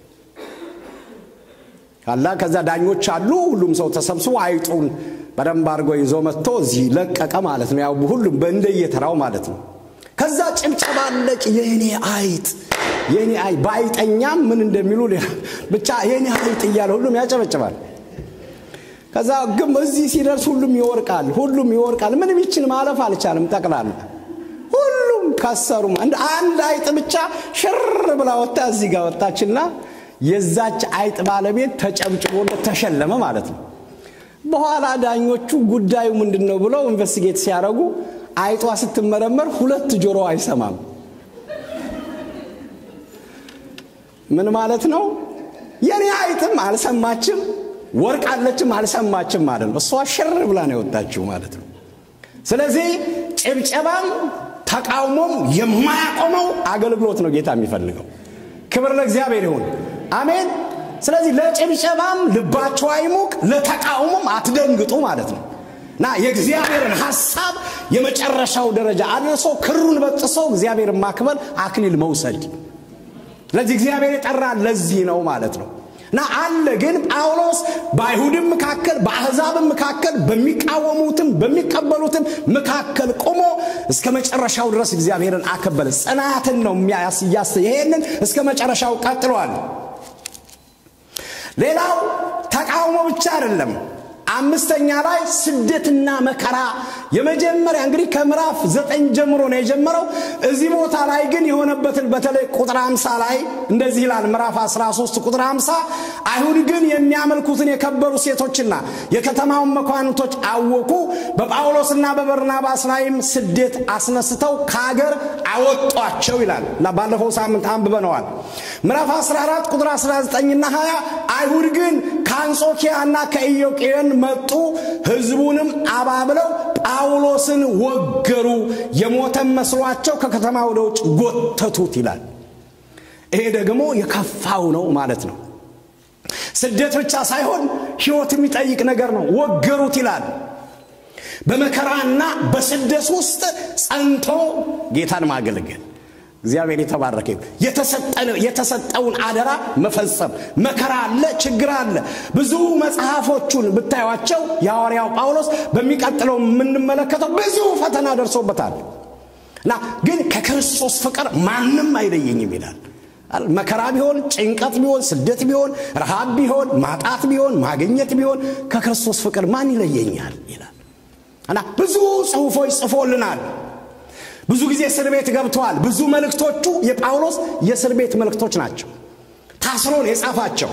S3: ካላ ከዛ ዳኞች አሉ። ሁሉም ሰው ተሰብስቦ አይጡን በደንብ አድርጎ ይዞ መጥቶ እዚህ ለቀቀ ማለት ነው። ያው ሁሉም በእንደየተራው ማለት ነው። ከዛ ጭብጨባ አለቅ የኔ አይጥ የኔ አይጥ በአይጠኛም ምን እንደሚሉ ብቻ የኔ አይጥ እያለ ሁሉም ያጨበጭባል። ከዛ ግን እዚህ ሲደርስ ሁሉም ይወርቃል፣ ሁሉም ይወርቃል። ምንም ይችን ማለፍ አልቻለም። ጠቅላላ ሁሉም ከሰሩ። አንድ አይጥ ብቻ ሽር ብላ ወጣ፣ እዚህ ጋር ወጣችና የዛች አይጥ ባለቤት ተጨብጭቦለት ተሸለመ ማለት ነው። በኋላ ዳኞቹ ጉዳዩ ምንድን ነው ብለው ኢንቨስቲጌት ሲያደርጉ አይጧ ስትመረመር ሁለት ጆሮ አይሰማም። ምን ማለት ነው? የኔ አይጥም አልሰማችም፣ ወርቃለችም አልሰማችም ማለት ነው። እሷ ሽር ብላ ነው የወጣችው ማለት ነው። ስለዚህ ጭብጨባም ተቃውሞም የማያቆመው አገልግሎት ነው ጌታ የሚፈልገው። ክብር ለእግዚአብሔር ይሁን። አሜን። ስለዚህ ለጭብጨባም ልባቸው አይሙቅ፣ ለተቃውሞም አትደንግጡ ማለት ነው እና የእግዚአብሔርን ሐሳብ የመጨረሻው ደረጃ አድርሶ ክሩን በጥሶ እግዚአብሔርን ማክበር አክሊል መውሰድ። ስለዚህ እግዚአብሔር የጠራን ለዚህ ነው ማለት ነው እና አለ ግን ጳውሎስ በአይሁድም መካከል በአሕዛብም መካከል በሚቃወሙትም በሚቀበሉትም መካከል ቆሞ እስከ መጨረሻው ድረስ እግዚአብሔርን አከበረ። ጽናትን ነው የሚያስ ይሄንን እስከ መጨረሻው ቀጥሏል። ሌላው ተቃውሞ ብቻ አይደለም። አምስተኛ ላይ ስደትና መከራ የመጀመሪያ እንግዲህ ከምዕራፍ ዘጠኝ ጀምሮ ነው የጀመረው። እዚህ ቦታ ላይ ግን የሆነበትን በተለይ ቁጥር 50 ላይ እንደዚህ ይላል። ምዕራፍ 13 ቁጥር 50 አይሁድ ግን የሚያመልኩትን የከበሩ ሴቶችና የከተማውን መኳንቶች አወቁ፣ በጳውሎስና በበርናባስ ላይም ስደት አስነስተው ከሀገር አወጧቸው ይላል እና ባለፈው ሳምንት አንብበነዋል። ምዕራፍ 14 ቁጥር 19ና 20 አይሁድ ግን ከአንጾኪያና ከኢዮቄን መጡ፣ ሕዝቡንም አባብለው ጳውሎስን ወገሩ፣ የሞተም መስሏቸው ከከተማ ወደ ውጭ ጎተቱት ይላል። ይሄ ደግሞ የከፋው ነው ማለት ነው። ስደት ብቻ ሳይሆን ሕይወት የሚጠይቅ ነገር ነው። ወገሩት ይላል። በመከራና በስደት ውስጥ ጸንቶ ጌታን ማገልገል እግዚአብሔር የተባረከ የተሰጠውን አደራ መፈጸም። መከራ አለ፣ ችግር አለ። ብዙ መጽሐፎቹን ብታዩቸው የሐዋርያው ጳውሎስ በሚቀጥለው የምንመለከተው ብዙ ፈተና ደርሶበታል እና ግን ከክርስቶስ ፍቅር ማንም አይለየኝም ይላል። መከራ ቢሆን፣ ጭንቀት ቢሆን፣ ስደት ቢሆን፣ ረሃብ ቢሆን፣ ማጣት ቢሆን፣ ማግኘት ቢሆን ከክርስቶስ ፍቅር ማን ይለየኛል ይላል እና ብዙ ጽሑፎች ጽፎልናል። ብዙ ጊዜ እስር ቤት ገብተዋል። ብዙ መልእክቶቹ የጳውሎስ የእስር ቤት መልእክቶች ናቸው። ታስሮን የጻፋቸው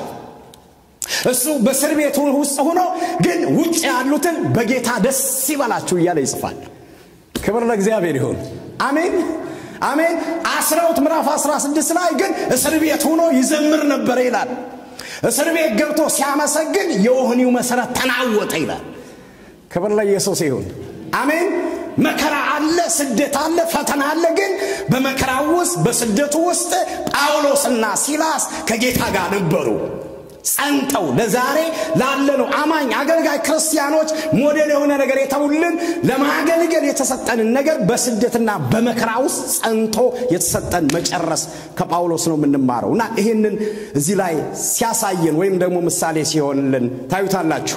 S3: እሱ በእስር ቤት ውስጥ ሆኖ ግን ውጭ ያሉትን በጌታ ደስ ይበላችሁ እያለ ይጽፋል። ክብር ለእግዚአብሔር ይሁን። አሜን አሜን። አስረውት ምዕራፍ 16 ላይ ግን እስር ቤት ሆኖ ይዘምር ነበረ ይላል። እስር ቤት ገብቶ ሲያመሰግን የወህኒው መሰረት ተናወጠ ይላል። ክብር ለኢየሱስ ይሁን። አሜን። መከራ አለ፣ ስደት አለ፣ ፈተና አለ። ግን በመከራ ውስጥ በስደቱ ውስጥ ጳውሎስና ሲላስ ከጌታ ጋር ነበሩ። ጸንተው ለዛሬ ላለነው አማኝ አገልጋይ ክርስቲያኖች ሞዴል የሆነ ነገር የተውልን ለማገልገል የተሰጠንን ነገር በስደትና በመከራ ውስጥ ጸንቶ የተሰጠን መጨረስ ከጳውሎስ ነው የምንማረው እና ይህንን እዚህ ላይ ሲያሳየን ወይም ደግሞ ምሳሌ ሲሆንልን ታዩታላችሁ።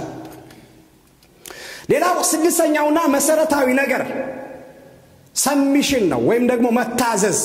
S3: ሌላው ስድስተኛውና መሰረታዊ ነገር ሰሚሽን ነው ወይም ደግሞ መታዘዝ።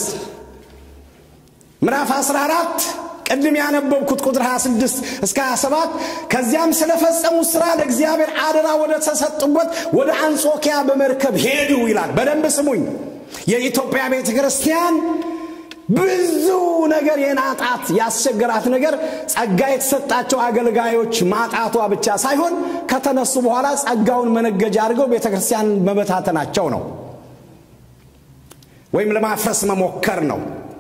S3: ምዕራፍ 14 ቅድም ያነበብኩት ቁጥር 26 እስከ 27 ከዚያም ስለፈጸሙት ሥራ ለእግዚአብሔር አደራ ወደ ተሰጡበት ወደ አንጾኪያ በመርከብ ሄዱ ይላል። በደንብ ስሙኝ። የኢትዮጵያ ቤተ ክርስቲያን ብዙ ነገር የናጣት ያስቸገራት ነገር ጸጋ የተሰጣቸው አገልጋዮች ማጣቷ ብቻ ሳይሆን ከተነሱ በኋላ ጸጋውን መነገጃ አድርገው ቤተ ክርስቲያን መበታተናቸው ነው፣ ወይም ለማፍረስ መሞከር ነው።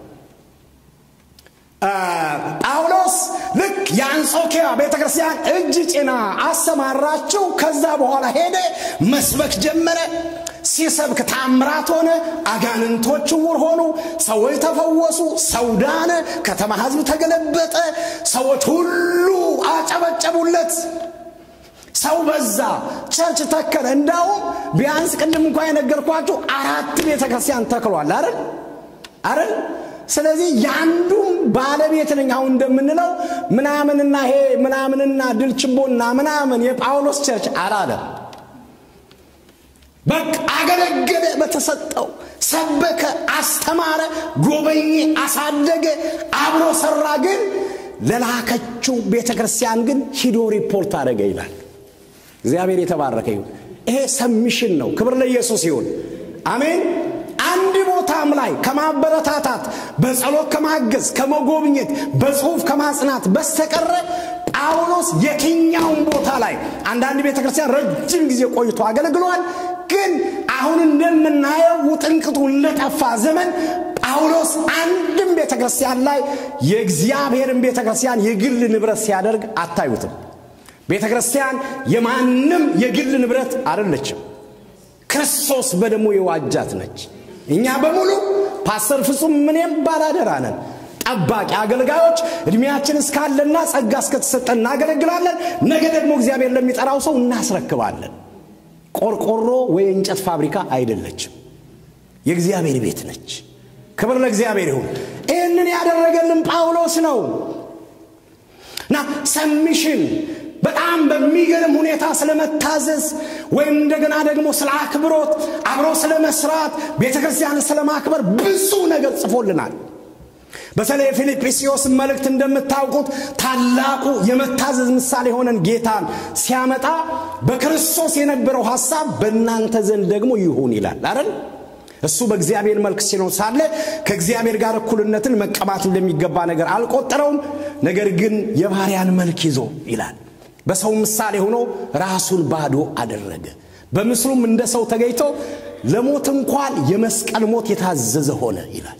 S3: ጳውሎስ ልክ የአንጾኪያ ቤተ ክርስቲያን እጅ ጭና አሰማራቸው። ከዛ በኋላ ሄደ፣ መስበክ ጀመረ። ሲሰብክ ታምራት ሆነ። አጋንንቶች ዕውር ሆኑ። ሰዎች ተፈወሱ። ሰው ዳነ። ከተማ ሕዝብ ተገለበጠ። ሰዎች ሁሉ አጨበጨቡለት። ሰው በዛ፣ ቸርች ተከለ። እንዳውም ቢያንስ ቅድም እንኳ የነገርኳችሁ አራት ቤተ ክርስቲያን ተክሏል አይደል አይደል? ስለዚህ የአንዱም ባለቤት ነኝ። አሁን እንደምንለው ምናምንና ይሄ ምናምንና ድልችቦና ምናምን የጳውሎስ ቸርች አላለም። በቃ አገለገለ፣ በተሰጠው ሰበከ፣ አስተማረ፣ ጎበኘ፣ አሳደገ፣ አብሮ ሰራ። ግን ለላከችው ቤተ ክርስቲያን ግን ሂዶ ሪፖርት አደረገ ይላል። እግዚአብሔር የተባረከ ይሁን። ይሄ ሰሚሽን ነው። ክብር ለኢየሱስ ይሁን። አሜን። አንድ ቦታም ላይ ከማበረታታት በጸሎት ከማገዝ ከመጎብኘት በጽሁፍ ከማጽናት በስተቀረ ጳውሎስ የትኛውን ቦታ ላይ አንዳንድ ቤተ ክርስቲያን ረጅም ጊዜ ቆይቶ አገልግሏል። ግን አሁን እንደምናየው ውጥንቅጡ ለጠፋ ዘመን ጳውሎስ አንድም ቤተ ክርስቲያን ላይ የእግዚአብሔርን ቤተ ክርስቲያን የግል ንብረት ሲያደርግ አታዩትም። ቤተ ክርስቲያን የማንም የግል ንብረት አይደለችም። ክርስቶስ በደሙ የዋጃት ነች። እኛ በሙሉ ፓስተር ፍጹም ምንም ባላደራ ነን። ጠባቂ አገልጋዮች እድሜያችን እስካለና ጸጋ እስከተሰጠን እናገለግላለን። ነገ ደግሞ እግዚአብሔር ለሚጠራው ሰው እናስረክባለን። ቆርቆሮ ወይ እንጨት ፋብሪካ አይደለችም፣ የእግዚአብሔር ቤት ነች። ክብር ለእግዚአብሔር ይሁን። ይህንን ያደረገልን ጳውሎስ ነው እና ሰሚሽን በጣም በሚገርም ሁኔታ ስለመታዘዝ ወይም እንደገና ደግሞ ስለ አክብሮት አብሮ ስለ መስራት ቤተ ክርስቲያን ስለ ማክበር ብዙ ነገር ጽፎልናል። በተለይ የፊልጵስዩስ መልእክት እንደምታውቁት ታላቁ የመታዘዝ ምሳሌ የሆነን ጌታን ሲያመጣ በክርስቶስ የነበረው ሐሳብ በእናንተ ዘንድ ደግሞ ይሁን ይላል አይደል? እሱ በእግዚአብሔር መልክ ሲኖር ሳለ ከእግዚአብሔር ጋር እኩልነትን መቀማት እንደሚገባ ነገር አልቆጠረውም። ነገር ግን የባሪያን መልክ ይዞ ይላል በሰው ምሳሌ ሆኖ ራሱን ባዶ አደረገ። በምስሉም እንደ ሰው ተገኝቶ ለሞት እንኳን የመስቀል ሞት የታዘዘ ሆነ ይላል።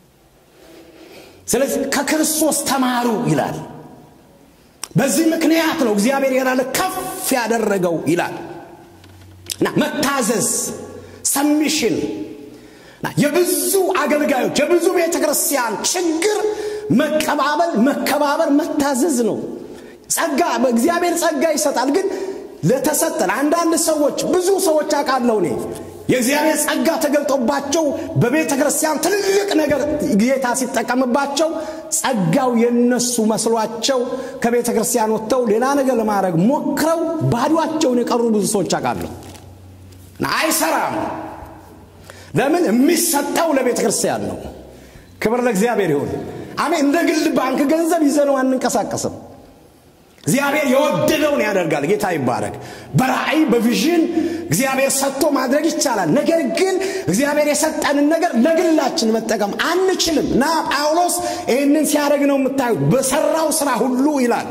S3: ስለዚህ ከክርስቶስ ተማሩ ይላል። በዚህ ምክንያት ነው እግዚአብሔር ያላለ ከፍ ያደረገው ይላል እና መታዘዝ ሰሚሽን የብዙ አገልጋዮች የብዙ ቤተ ክርስቲያን ችግር መቀባበል፣ መከባበር፣ መታዘዝ ነው። ጸጋ በእግዚአብሔር ጸጋ ይሰጣል። ግን ለተሰጠን አንዳንድ ሰዎች ብዙ ሰዎች አውቃለሁ እኔ የእግዚአብሔር ጸጋ ተገልጦባቸው በቤተ ክርስቲያን ትልቅ ነገር ጌታ ሲጠቀምባቸው ጸጋው የነሱ መስሏቸው ከቤተ ክርስቲያን ወጥተው ሌላ ነገር ለማድረግ ሞክረው ባዷቸውን የቀሩ ብዙ ሰዎች አውቃለሁ። አይሰራም። ለምን? የሚሰጠው ለቤተ ክርስቲያን ነው። ክብር ለእግዚአብሔር ይሁን። አሜን። እንደ ግል ባንክ ገንዘብ ይዘነው አንንቀሳቀስም። እግዚአብሔር የወደደውን ያደርጋል። ጌታ ይባረክ። በራእይ በቪዥን እግዚአብሔር ሰጥቶ ማድረግ ይቻላል። ነገር ግን እግዚአብሔር የሰጠንን ነገር ለግላችን መጠቀም አንችልም እና ጳውሎስ ይህንን ሲያደርግ ነው የምታዩት። በሰራው ስራ ሁሉ ይላል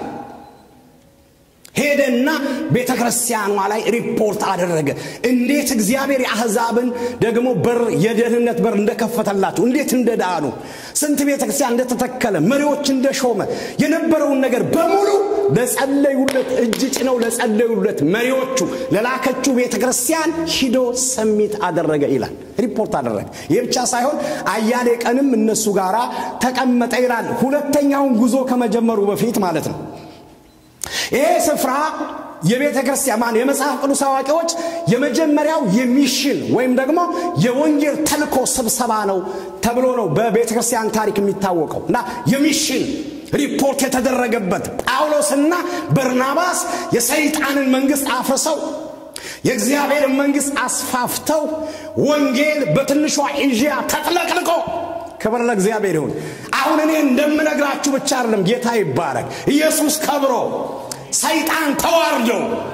S3: ሄደና ቤተ ክርስቲያኗ ላይ ሪፖርት አደረገ። እንዴት እግዚአብሔር የአሕዛብን ደግሞ በር የደህንነት በር እንደከፈተላቸው፣ እንዴት እንደዳኑ፣ ስንት ቤተ ክርስቲያን እንደተተከለ፣ መሪዎች እንደሾመ የነበረውን ነገር በሙሉ ለጸለዩለት እጅ ጭነው ለጸለዩለት መሪዎቹ ለላከችው ቤተ ክርስቲያን ሂዶ ሰሚት አደረገ ይላል። ሪፖርት አደረገ። ይህ ብቻ ሳይሆን አያሌ ቀንም እነሱ ጋር ተቀመጠ ይላል። ሁለተኛውን ጉዞ ከመጀመሩ በፊት ማለት ነው። ይሄ ስፍራ የቤተ ክርስቲያን ማን የመጽሐፍ ቅዱስ አዋቂዎች የመጀመሪያው የሚሽን ወይም ደግሞ የወንጌል ተልኮ ስብሰባ ነው ተብሎ ነው በቤተ ክርስቲያን ታሪክ የሚታወቀው እና የሚሽን ሪፖርት የተደረገበት ጳውሎስና በርናባስ የሰይጣንን መንግስት አፍርሰው የእግዚአብሔርን መንግስት አስፋፍተው ወንጌል በትንሿ ኤዥያ ተጥለቅልቆ ክብር ለእግዚአብሔር ይሁን። አሁን እኔ እንደምነግራችሁ ብቻ አይደለም፣ ጌታ ይባረክ። ኢየሱስ ከብሮ ሰይጣን ተዋርዶ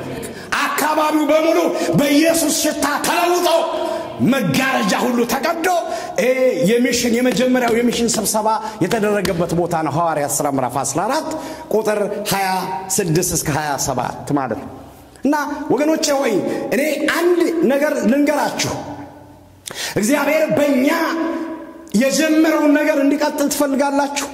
S3: አካባቢው በሙሉ በኢየሱስ ሽታ ተለውጦ መጋረጃ ሁሉ ተቀዶ የሚሽን የመጀመሪያው የሚሽን ስብሰባ የተደረገበት ቦታ ነው። ሐዋርያት ሥራ ምዕራፍ 14 ቁጥር 26 እስከ 27 ማለት ነው። እና ወገኖቼ ሆይ እኔ አንድ ነገር ልንገራችሁ። እግዚአብሔር በእኛ የጀመረውን ነገር እንዲቀጥል ትፈልጋላችሁ?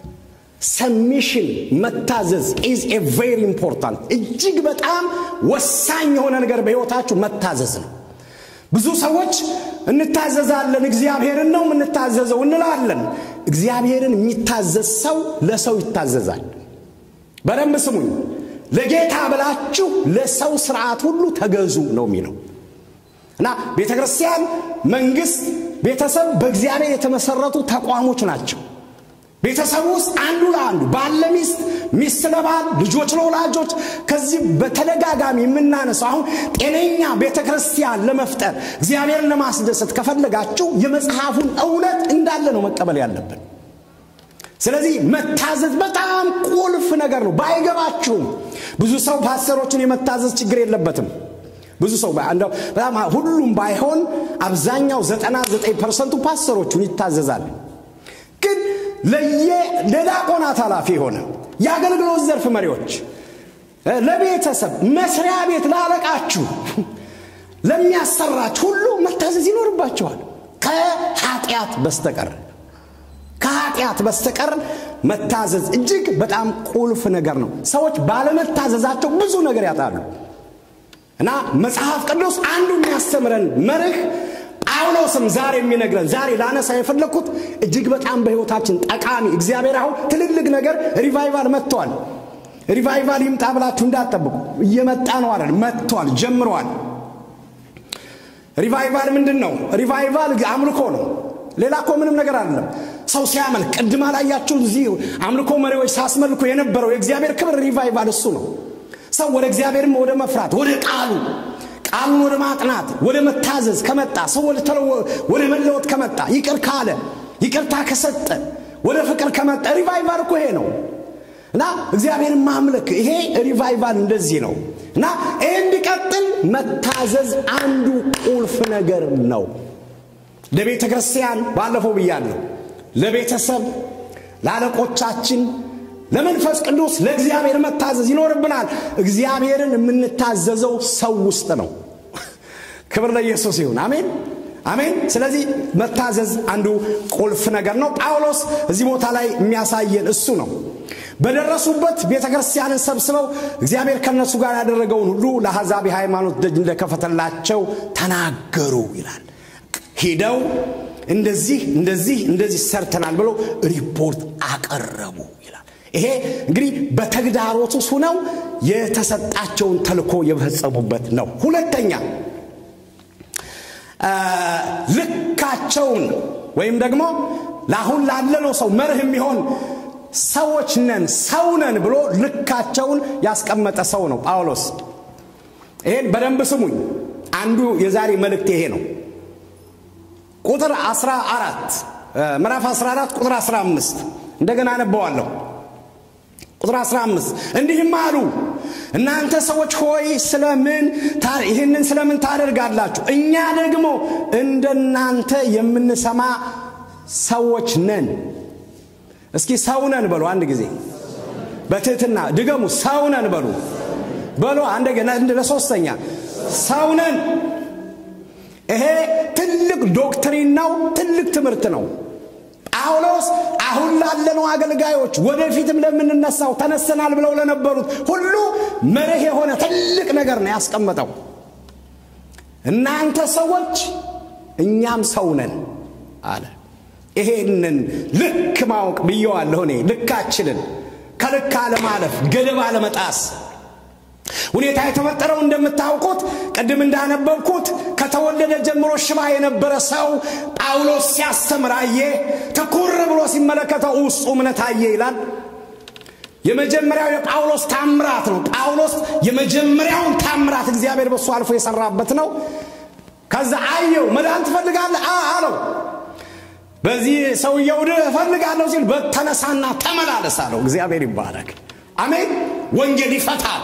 S3: ሰሚሽን መታዘዝ ኢዝ ኤ ቬሪ ኢምፖርታንት እጅግ በጣም ወሳኝ የሆነ ነገር በሕይወታችሁ መታዘዝ ነው። ብዙ ሰዎች እንታዘዛለን፣ እግዚአብሔርን ነው የምንታዘዘው እንላለን። እግዚአብሔርን የሚታዘዝ ሰው ለሰው ይታዘዛል። በደንብ ስሙኝ። ለጌታ ብላችሁ ለሰው ስርዓት ሁሉ ተገዙ ነው የሚለው እና ቤተ ክርስቲያን፣ መንግስት፣ ቤተሰብ በእግዚአብሔር የተመሰረቱ ተቋሞች ናቸው። ቤተሰብ ውስጥ አንዱ ለአንዱ ባል ለሚስት፣ ሚስት ለባል፣ ልጆች ለወላጆች ከዚህ በተደጋጋሚ የምናነሳው አሁን ጤነኛ ቤተ ክርስቲያን ለመፍጠር እግዚአብሔርን ለማስደሰት ከፈለጋችሁ የመጽሐፉን እውነት እንዳለ ነው መቀበል ያለብን። ስለዚህ መታዘዝ በጣም ቁልፍ ነገር ነው። ባይገባችሁም ብዙ ሰው ፓስተሮችን የመታዘዝ ችግር የለበትም። ብዙ ሰው እንደው በጣም ሁሉም ባይሆን አብዛኛው ዘጠና ዘጠኝ ፐርሰንቱ ፓስተሮቹን ይታዘዛል። ግን ለየ ለዲያቆናት ኃላፊ የሆነ የአገልግሎት ዘርፍ መሪዎች፣ ለቤተሰብ መስሪያ ቤት ላለቃችሁ፣ ለሚያሰራችሁ ሁሉ መታዘዝ ይኖርባቸዋል ከኃጢአት በስተቀር ከኃጢአት በስተቀር መታዘዝ እጅግ በጣም ቁልፍ ነገር ነው። ሰዎች ባለመታዘዛቸው ብዙ ነገር ያጣሉ እና መጽሐፍ ቅዱስ አንዱ የሚያስተምረን መርህ ጳውሎስም ዛሬ የሚነግረን ዛሬ ላነሳ የፈለግኩት እጅግ በጣም በሕይወታችን ጠቃሚ እግዚአብሔር አሁን ትልልቅ ነገር ሪቫይቫል መጥቷል። ሪቫይቫል ይምጣ ብላችሁ እንዳትጠብቁ። እየመጣ ነው አይደል? መጥቷል፣ ጀምሯል። ሪቫይቫል ምንድን ነው? ሪቫይቫል አምልኮ ነው። ሌላ እኮ ምንም ነገር አይደለም። ሰው ሲያመልክ ቅድማ ላያችሁ እዚህ አምልኮ መሪዎች ሳስመልኩ የነበረው የእግዚአብሔር ክብር ሪቫይቫል እሱ ነው። ሰው ወደ እግዚአብሔርም ወደ መፍራት ወደ ቃሉ ቃሉን ወደ ማጥናት ወደ መታዘዝ ከመጣ ሰው ወደ መለወጥ ከመጣ ይቅር ካለ ይቅርታ ከሰጠ ወደ ፍቅር ከመጣ ሪቫይቫል እኮ ይሄ ነው እና እግዚአብሔርን ማምለክ ይሄ ሪቫይቫል እንደዚህ ነው እና ይህ እንዲቀጥል መታዘዝ አንዱ ቁልፍ ነገር ነው ለቤተ ክርስቲያን ባለፈው ብያለሁ ለቤተሰብ ለአለቆቻችን ለመንፈስ ቅዱስ ለእግዚአብሔር መታዘዝ ይኖርብናል እግዚአብሔርን የምንታዘዘው ሰው ውስጥ ነው ክብር ለኢየሱስ ይሁን አሜን አሜን ስለዚህ መታዘዝ አንዱ ቁልፍ ነገር ነው ጳውሎስ እዚህ ቦታ ላይ የሚያሳየን እሱ ነው በደረሱበት ቤተ ክርስቲያንን ሰብስበው እግዚአብሔር ከነሱ ጋር ያደረገውን ሁሉ ለአሕዛብ የሃይማኖት ደጅ እንደከፈተላቸው ተናገሩ ይላል ሂደው እንደዚህ እንደዚህ እንደዚህ ሰርተናል ብለው ሪፖርት አቀረቡ ይላል ይሄ እንግዲህ በተግዳሮት ውስጥ ሁነው የተሰጣቸውን ተልኮ የፈጸሙበት ነው ሁለተኛ ልካቸውን ወይም ደግሞ ለአሁን ላለነው ሰው መርህ የሚሆን ሰዎች ነን ሰው ነን ብሎ ልካቸውን ያስቀመጠ ሰው ነው ጳውሎስ ይሄን በደንብ ስሙኝ አንዱ የዛሬ መልእክት ይሄ ነው ቁጥር 14 ምዕራፍ 14 ቁጥር 15 እንደገና አነበዋለሁ ቁጥር 15 እንዲህም አሉ እናንተ ሰዎች ሆይ ስለምን ይህንን ስለምን ታደርጋላችሁ እኛ ደግሞ እንደናንተ የምንሰማ ሰዎች ነን እስኪ ሰው ነን በሉ አንድ ጊዜ በትህትና ድገሙ ሰው ነን በሉ በሉ አንደገና ለሶስተኛ ሰው ነን ይሄ ትልቅ ዶክትሪን ነው ትልቅ ትምህርት ነው ጳውሎስ አሁን ላለነው አገልጋዮች ወደፊትም ለምንነሳው ተነሰናል ብለው ለነበሩት ሁሉ መርህ የሆነ ትልቅ ነገር ነው ያስቀመጠው እናንተ ሰዎች እኛም ሰው ነን አለ ይሄንን ልክ ማወቅ ብየዋለሁ እኔ ልካችንን ከልክ አለማለፍ ገደብ አለመጣስ ሁኔታ የተፈጠረው እንደምታውቁት ቅድም እንዳነበብኩት ከተወለደ ጀምሮ ሽባ የነበረ ሰው ጳውሎስ ሲያስተምር አየ ትኩር ብሎ ሲመለከተው ውስጡ እምነት አየ ይላል የመጀመሪያው የጳውሎስ ታምራት ነው ጳውሎስ የመጀመሪያውን ታምራት እግዚአብሔር በሱ አልፎ የሰራበት ነው ከዛ አየው መዳን ትፈልጋለህ አለው በዚህ ሰውየው እፈልጋለሁ ሲል በተነሳና ተመላለስ አለው እግዚአብሔር ይባረክ አሜን ወንጌል ይፈታል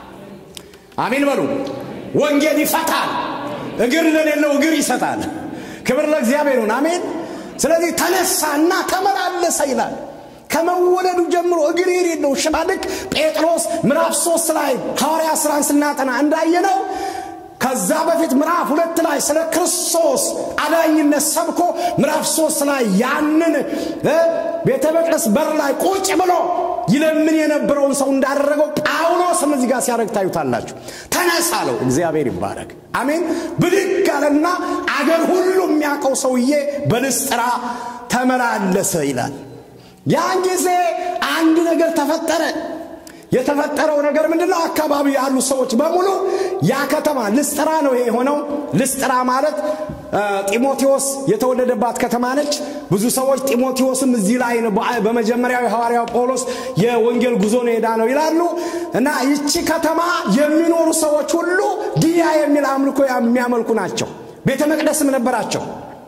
S3: አሜን በሉ ወንጌል ይፈታል እግር ለሌለው እግር ይሰጣል ክብር ለእግዚአብሔር ይሁን አሜን ስለዚህ ተነሳና ተመላለሰ ይላል ከመወለዱ ጀምሮ እግር የሌለው ሽባ ልክ ጴጥሮስ ምዕራፍ ሶስት ላይ ሐዋርያ ስራን ስናጠና እንዳየነው ከዛ በፊት ምዕራፍ ሁለት ላይ ስለ ክርስቶስ አዳኝነት ሰብኮ ምዕራፍ ሶስት ላይ ያንን ቤተ መቅደስ በር ላይ ቁጭ ብሎ ይለምን የነበረውን ሰው እንዳደረገው ጳውሎስም እዚህ ጋር ሲያደርግ ታዩታላችሁ ተነስ አለው እግዚአብሔር ይባረክ አሜን ብድግ አለና አገር ሁሉ የሚያውቀው ሰውዬ በልስጥራ ተመላለሰ ይላል ያን ጊዜ አንድ ነገር ተፈጠረ የተፈጠረው ነገር ምንድነው አካባቢ ያሉ ሰዎች በሙሉ ያ ከተማ ልስጥራ ነው ይሄ የሆነው ልስጥራ ማለት ጢሞቴዎስ የተወለደባት ከተማ ነች ብዙ ሰዎች ጢሞቴዎስም እዚህ ላይ ነው በመጀመሪያው የሐዋርያው ጳውሎስ የወንጌል ጉዞ ነው ሄዳ ነው ይላሉ እና ይቺ ከተማ የሚኖሩ ሰዎች ሁሉ ዲያ የሚል አምልኮ የሚያመልኩ ናቸው ቤተ መቅደስም ነበራቸው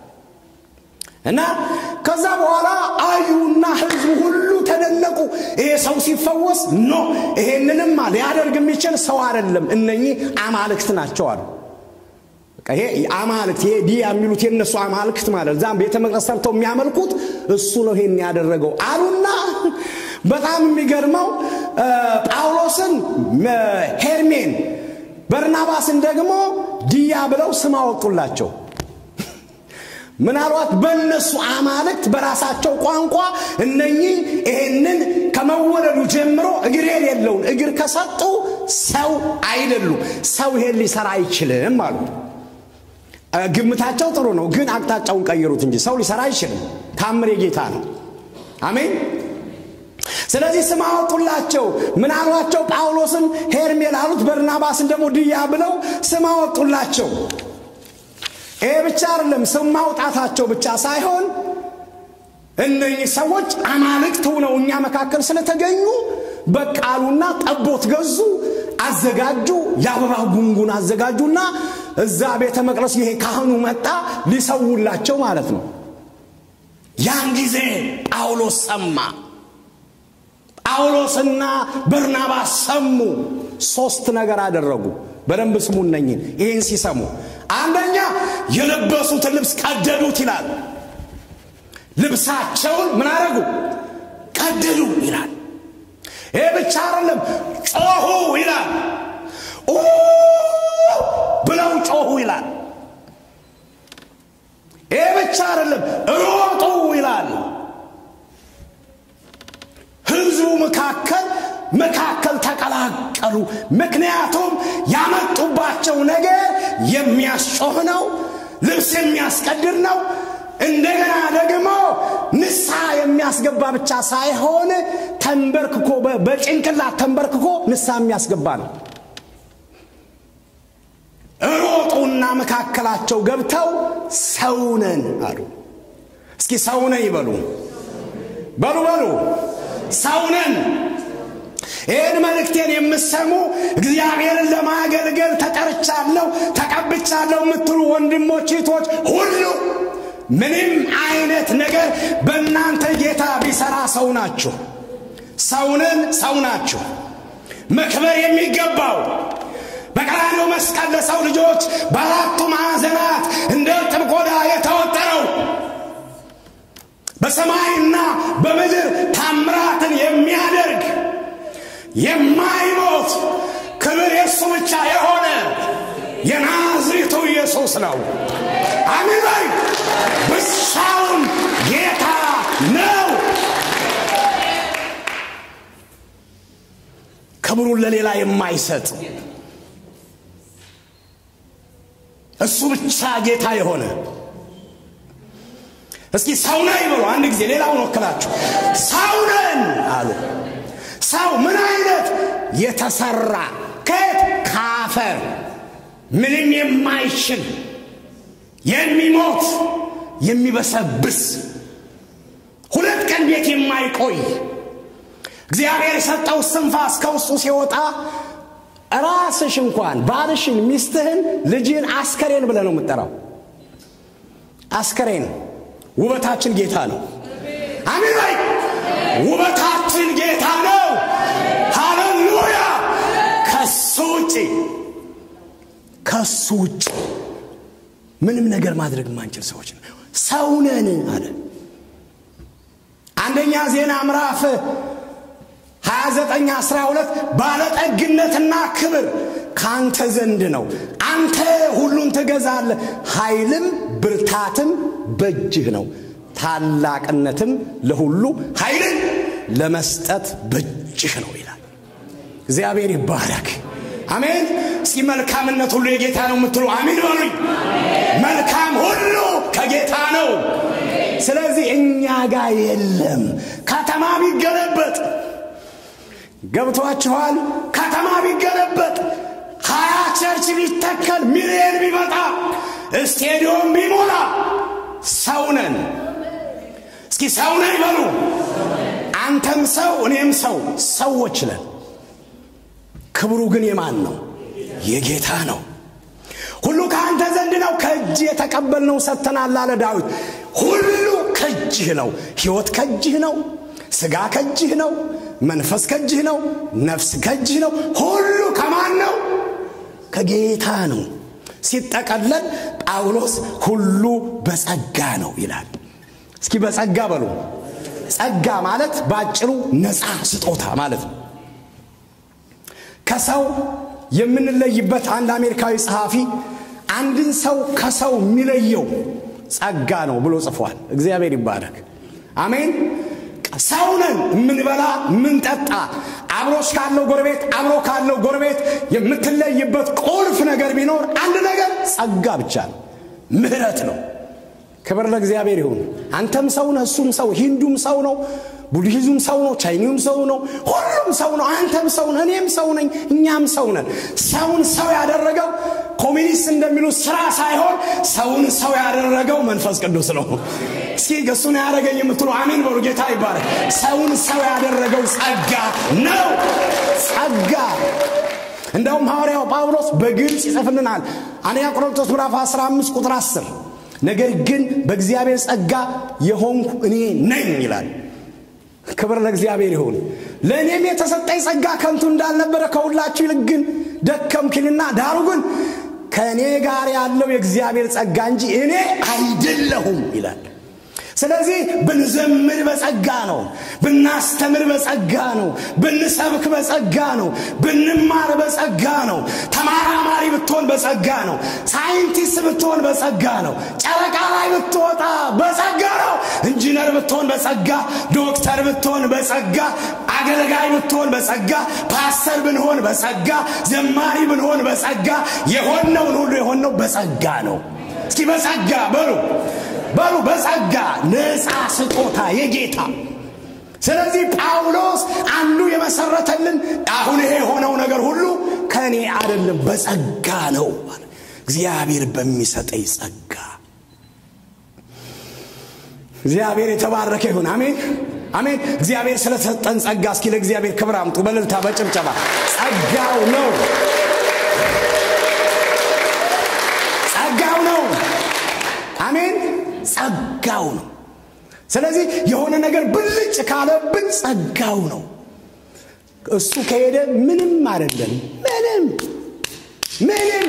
S3: እና ከዛ በኋላ አዩና ህዝቡ ሁሉ ተደነቁ ይሄ ሰው ሲፈወስ ኖ ይሄንንማ ሊያደርግ የሚችል ሰው አይደለም እነኚህ አማልክት ናቸው አሉ ይሄ አማልክት ይሄ ዲያ የሚሉት የነሱ አማልክት ማለት እዛም ቤተ መቅደስ ሰርተው የሚያመልኩት እሱ ነው ይሄን ያደረገው አሉና በጣም የሚገርመው ጳውሎስን ሄርሜን በርናባስን ደግሞ ዲያ ብለው ስም አወጡላቸው ምናልባት በእነሱ አማልክት በራሳቸው ቋንቋ እነኚህ ይሄንን ከመወለዱ ጀምሮ እግር የሌለውን እግር ከሰጡ ሰው አይደሉም ሰው ይሄን ሊሰራ አይችልም አሉ ግምታቸው ጥሩ ነው ግን አቅጣጫውን ቀይሩት እንጂ ሰው ሊሰራ አይችልም ታምር የጌታ ነው አሜን ስለዚህ ስም አወጡላቸው ምን አሏቸው ጳውሎስን ሄርሜል አሉት በርናባስን ደግሞ ድያ ብለው ስም አወጡላቸው ይሄ ብቻ አይደለም ስም ማውጣታቸው ብቻ ሳይሆን እነኚህ ሰዎች አማልክት ሆነው እኛ መካከል ስለተገኙ በቃሉና ጠቦት ገዙ አዘጋጁ የአበባ ጉንጉን አዘጋጁና እዛ ቤተ መቅደስ ይሄ ካህኑ መጣ ሊሰውላቸው ማለት ነው ያን ጊዜ ጳውሎስ ሰማ። ጳውሎስና በርናባስ ሰሙ። ሶስት ነገር አደረጉ። በደንብ ስሙ እነኝን። ይህን ሲሰሙ አንደኛ የለበሱትን ልብስ ቀደዱት ይላል። ልብሳቸውን ምን አደረጉ? ቀደዱ ይላል። ይህ ብቻ አይደለም፣ ጮሁ ይላል። ኡ ብለው ጮሁ ይላል። ይህ ብቻ አይደለም፣ ሮጡ ይላል። ህዝቡ መካከል መካከል ተቀላቀሉ። ምክንያቱም ያመጡባቸው ነገር የሚያስጮህ ነው፣ ልብስ የሚያስቀድር ነው። እንደገና ደግሞ ንስሐ የሚያስገባ ብቻ ሳይሆን ተንበርክኮ በጭንቅላት ተንበርክኮ ንስሐ የሚያስገባ ነው። ሮጡና መካከላቸው ገብተው ሰውነን አሉ። እስኪ ሰውነን ይበሉ በሉ በሉ ሰውነን ይህን መልእክቴን የምሰሙ እግዚአብሔርን ለማገልገል ተጠርቻለሁ ተቀብቻለሁ የምትሉ ወንድሞች እህቶች ሁሉ ምንም አይነት ነገር በእናንተ ጌታ ቢሰራ ሰው ናችሁ ሰውንን ሰው ናችሁ መክበር የሚገባው በቀራንዮ መስቀል ለሰው ልጆች በአራቱ ማዕዘናት እንደ እርጥብ ቆዳ የተወጠረው በሰማይና በምድር ታምራትን የሚያደርግ የማይሞት ክብር የእሱ ብቻ የሆነ የናዝሬቱ ኢየሱስ ነው። አሜን በይ። ብቻውን ጌታ ነው። ክብሩን ለሌላ የማይሰጥ እሱ ብቻ ጌታ የሆነ እስኪ ሰው ነን ይበሉ አንድ ጊዜ ሌላውን ወክላችሁ ሰው ነን አሉ ሰው ምን አይነት የተሰራ ከየት ካፈር ምንም የማይችል የሚሞት የሚበሰብስ ሁለት ቀን ቤት የማይቆይ እግዚአብሔር የሰጠው ስንፋስ ከውስጡ ሲወጣ ራስሽ እንኳን ባልሽን ሚስትህን ልጅህን አስከሬን ብለህ ነው የምጠራው አስከሬን ውበታችን ጌታ ነው አሜን በይ ውበታችን ጌታ ነው ሃሌሉያ ከሱ ውጭ ከሱ ውጭ ምንም ነገር ማድረግ የማንችል ሰዎች ነው ሰውነን አለ አንደኛ ዜና ምዕራፍ 29 12 ባለጠግነትና ክብር ከአንተ ዘንድ ነው አንተ ሁሉን ትገዛለህ ኃይልም ብርታትም በእጅህ ነው ታላቅነትም ለሁሉ ኃይልን ለመስጠት በእጅህ ነው ይላል እግዚአብሔር ይባረክ አሜን እስኪ መልካምነት ሁሉ የጌታ ነው የምትሉ አሜን በሉኝ መልካም ሁሉ ከጌታ ነው ስለዚህ እኛ ጋር የለም ከተማ ቢገለበጥ ገብቷችኋል ከተማ ቢገለበጥ ሀያ ቸርች ቢተከል ሚሊየን ቢመጣ ስቴዲዮም ቢሞላ ሰውነን እስኪ ሰውነን ይበሉ አንተም ሰው እኔም ሰው ሰዎች ነን ክብሩ ግን የማን ነው የጌታ ነው ሁሉ ከአንተ ዘንድ ነው ከእጅ የተቀበልነው ሰጥተናል አለ ዳዊት ሁሉ ከእጅህ ነው ህይወት ከእጅህ ነው ስጋ ከእጅህ ነው መንፈስ ከእጅህ ነው ነፍስ ከእጅህ ነው ሁሉ ከማን ነው ከጌታ ነው ሲጠቀለል ጳውሎስ ሁሉ በጸጋ ነው ይላል እስኪ በጸጋ በሉ ጸጋ ማለት በአጭሩ ነፃ ስጦታ ማለት ነው ከሰው የምንለይበት አንድ አሜሪካዊ ጸሐፊ አንድን ሰው ከሰው የሚለየው ጸጋ ነው ብሎ ጽፏል እግዚአብሔር ይባረክ አሜን ሰው ነን የምንበላ የምንጠጣ አብሮች ካለው ጎረቤት አብሮ ካለው ጎረቤት የምትለይበት ቁልፍ ነገር ቢኖር አንድ ነገር ጸጋ ብቻ ነው ምህረት ነው ክብር ለእግዚአብሔር ይሁን አንተም ሰው ነህ እሱም ሰው ሂንዱም ሰው ነው ቡድሂዝም ሰው ነው ቻይኒውም ሰው ነው ሁሉም ሰው ነው አንተም ሰው ነህ እኔም ሰው ነኝ እኛም ሰው ነን ሰውን ሰው ያደረገው ኮሚኒስት እንደሚሉ ስራ ሳይሆን ሰውን ሰው ያደረገው መንፈስ ቅዱስ ነው እስኪ እሱን ያደረገኝ የምትሉ አሜን በሉ ጌታ ይባረክ ሰውን ሰው ያደረገው ጸጋ ነው ጸጋ እንደውም ሐዋርያው ጳውሎስ በግልጽ ይጽፍልናል አንደኛ ቆሮንቶስ ምዕራፍ 15 ቁጥር 10 ነገር ግን በእግዚአብሔር ጸጋ የሆንኩ እኔ ነኝ ይላል። ክብር ለእግዚአብሔር ይሁን። ለእኔም የተሰጠኝ ጸጋ ከንቱ እንዳልነበረ ከሁላችሁ ይልቅ ግን ደከምክልና፣ ዳሩ ግን ከእኔ ጋር ያለው የእግዚአብሔር ጸጋ እንጂ እኔ አይደለሁም ይላል። ስለዚህ ብንዘምር በጸጋ ነው፣ ብናስተምር በጸጋ ነው፣ ብንሰብክ በጸጋ ነው፣ ብንማር በጸጋ ነው፣ ተማራማሪ ብትሆን በጸጋ ነው፣ ሳይንቲስት ብትሆን በጸጋ ነው፣ ጨረቃ ላይ ብትወጣ በጸጋ ነው፣ ኢንጂነር ብትሆን በጸጋ፣ ዶክተር ብትሆን በጸጋ፣ አገልጋይ ብትሆን በጸጋ፣ ፓስተር ብንሆን በጸጋ፣ ዘማሪ ብንሆን በጸጋ፣ የሆነውን ሁሉ የሆነው በጸጋ ነው። እስኪ በጸጋ በሉ በሉ በጸጋ ነፃ ስጦታ የጌታ ስለዚህ ጳውሎስ አንዱ የመሰረተልን አሁን ይሄ የሆነው ነገር ሁሉ ከእኔ አይደለም በጸጋ ነው እግዚአብሔር በሚሰጠኝ ጸጋ እግዚአብሔር የተባረከ ይሁን አሜን አሜን እግዚአብሔር ስለተሰጠን ጸጋ እስኪ ለእግዚአብሔር ክብር አምጡ በልልታ በጭብጨባ ጸጋው ነው ጸጋው ነው አሜን ጸጋው ነው ስለዚህ የሆነ ነገር ብልጭ ካለብን ጸጋው ነው እሱ ከሄደ ምንም አይደለም ምንም ምንም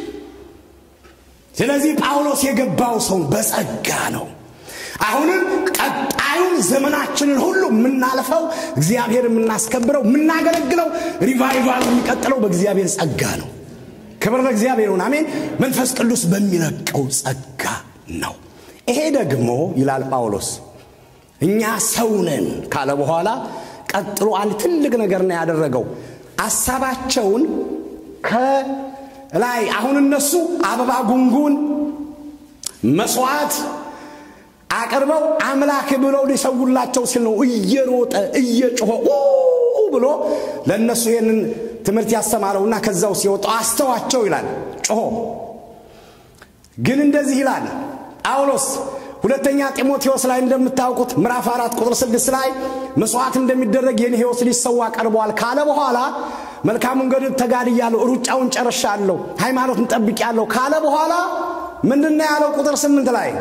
S3: ስለዚህ ጳውሎስ የገባው ሰው በጸጋ ነው አሁንም ቀጣዩን ዘመናችንን ሁሉ የምናልፈው እግዚአብሔር የምናስከብረው የምናገለግለው ሪቫይቫል የሚቀጥለው በእግዚአብሔር ጸጋ ነው ክብር ለእግዚአብሔር ይሁን አሜን መንፈስ ቅዱስ በሚለቀው ጸጋ ነው ይሄ ደግሞ ይላል ጳውሎስ እኛ ሰውነን ካለ በኋላ ቀጥሎ አንድ ትልቅ ነገር ነው ያደረገው አሳባቸውን ከላይ አሁን እነሱ አበባ ጉንጉን መስዋዕት አቅርበው አምላክ ብለው ሊሰውላቸው ሲል ነው እየሮጠ እየጮኸ ብሎ ለእነሱ ይህንን ትምህርት ያስተማረውና ከዛው ሲወጣው አስተዋቸው ይላል ጮሆ ግን እንደዚህ ይላል ጳውሎስ ሁለተኛ ጢሞቴዎስ ላይ እንደምታውቁት ምዕራፍ አራት ቁጥር ስድስት ላይ መስዋዕት እንደሚደረግ የኔ ህይወት ሊሰዋ ቀርበዋል ካለ በኋላ መልካሙን ገድል ተጋድያለሁ ሩጫውን ጨርሻለሁ ሃይማኖትን ጠብቄያለሁ ካለ በኋላ ምንድን ያለው ቁጥር ስምንት ላይ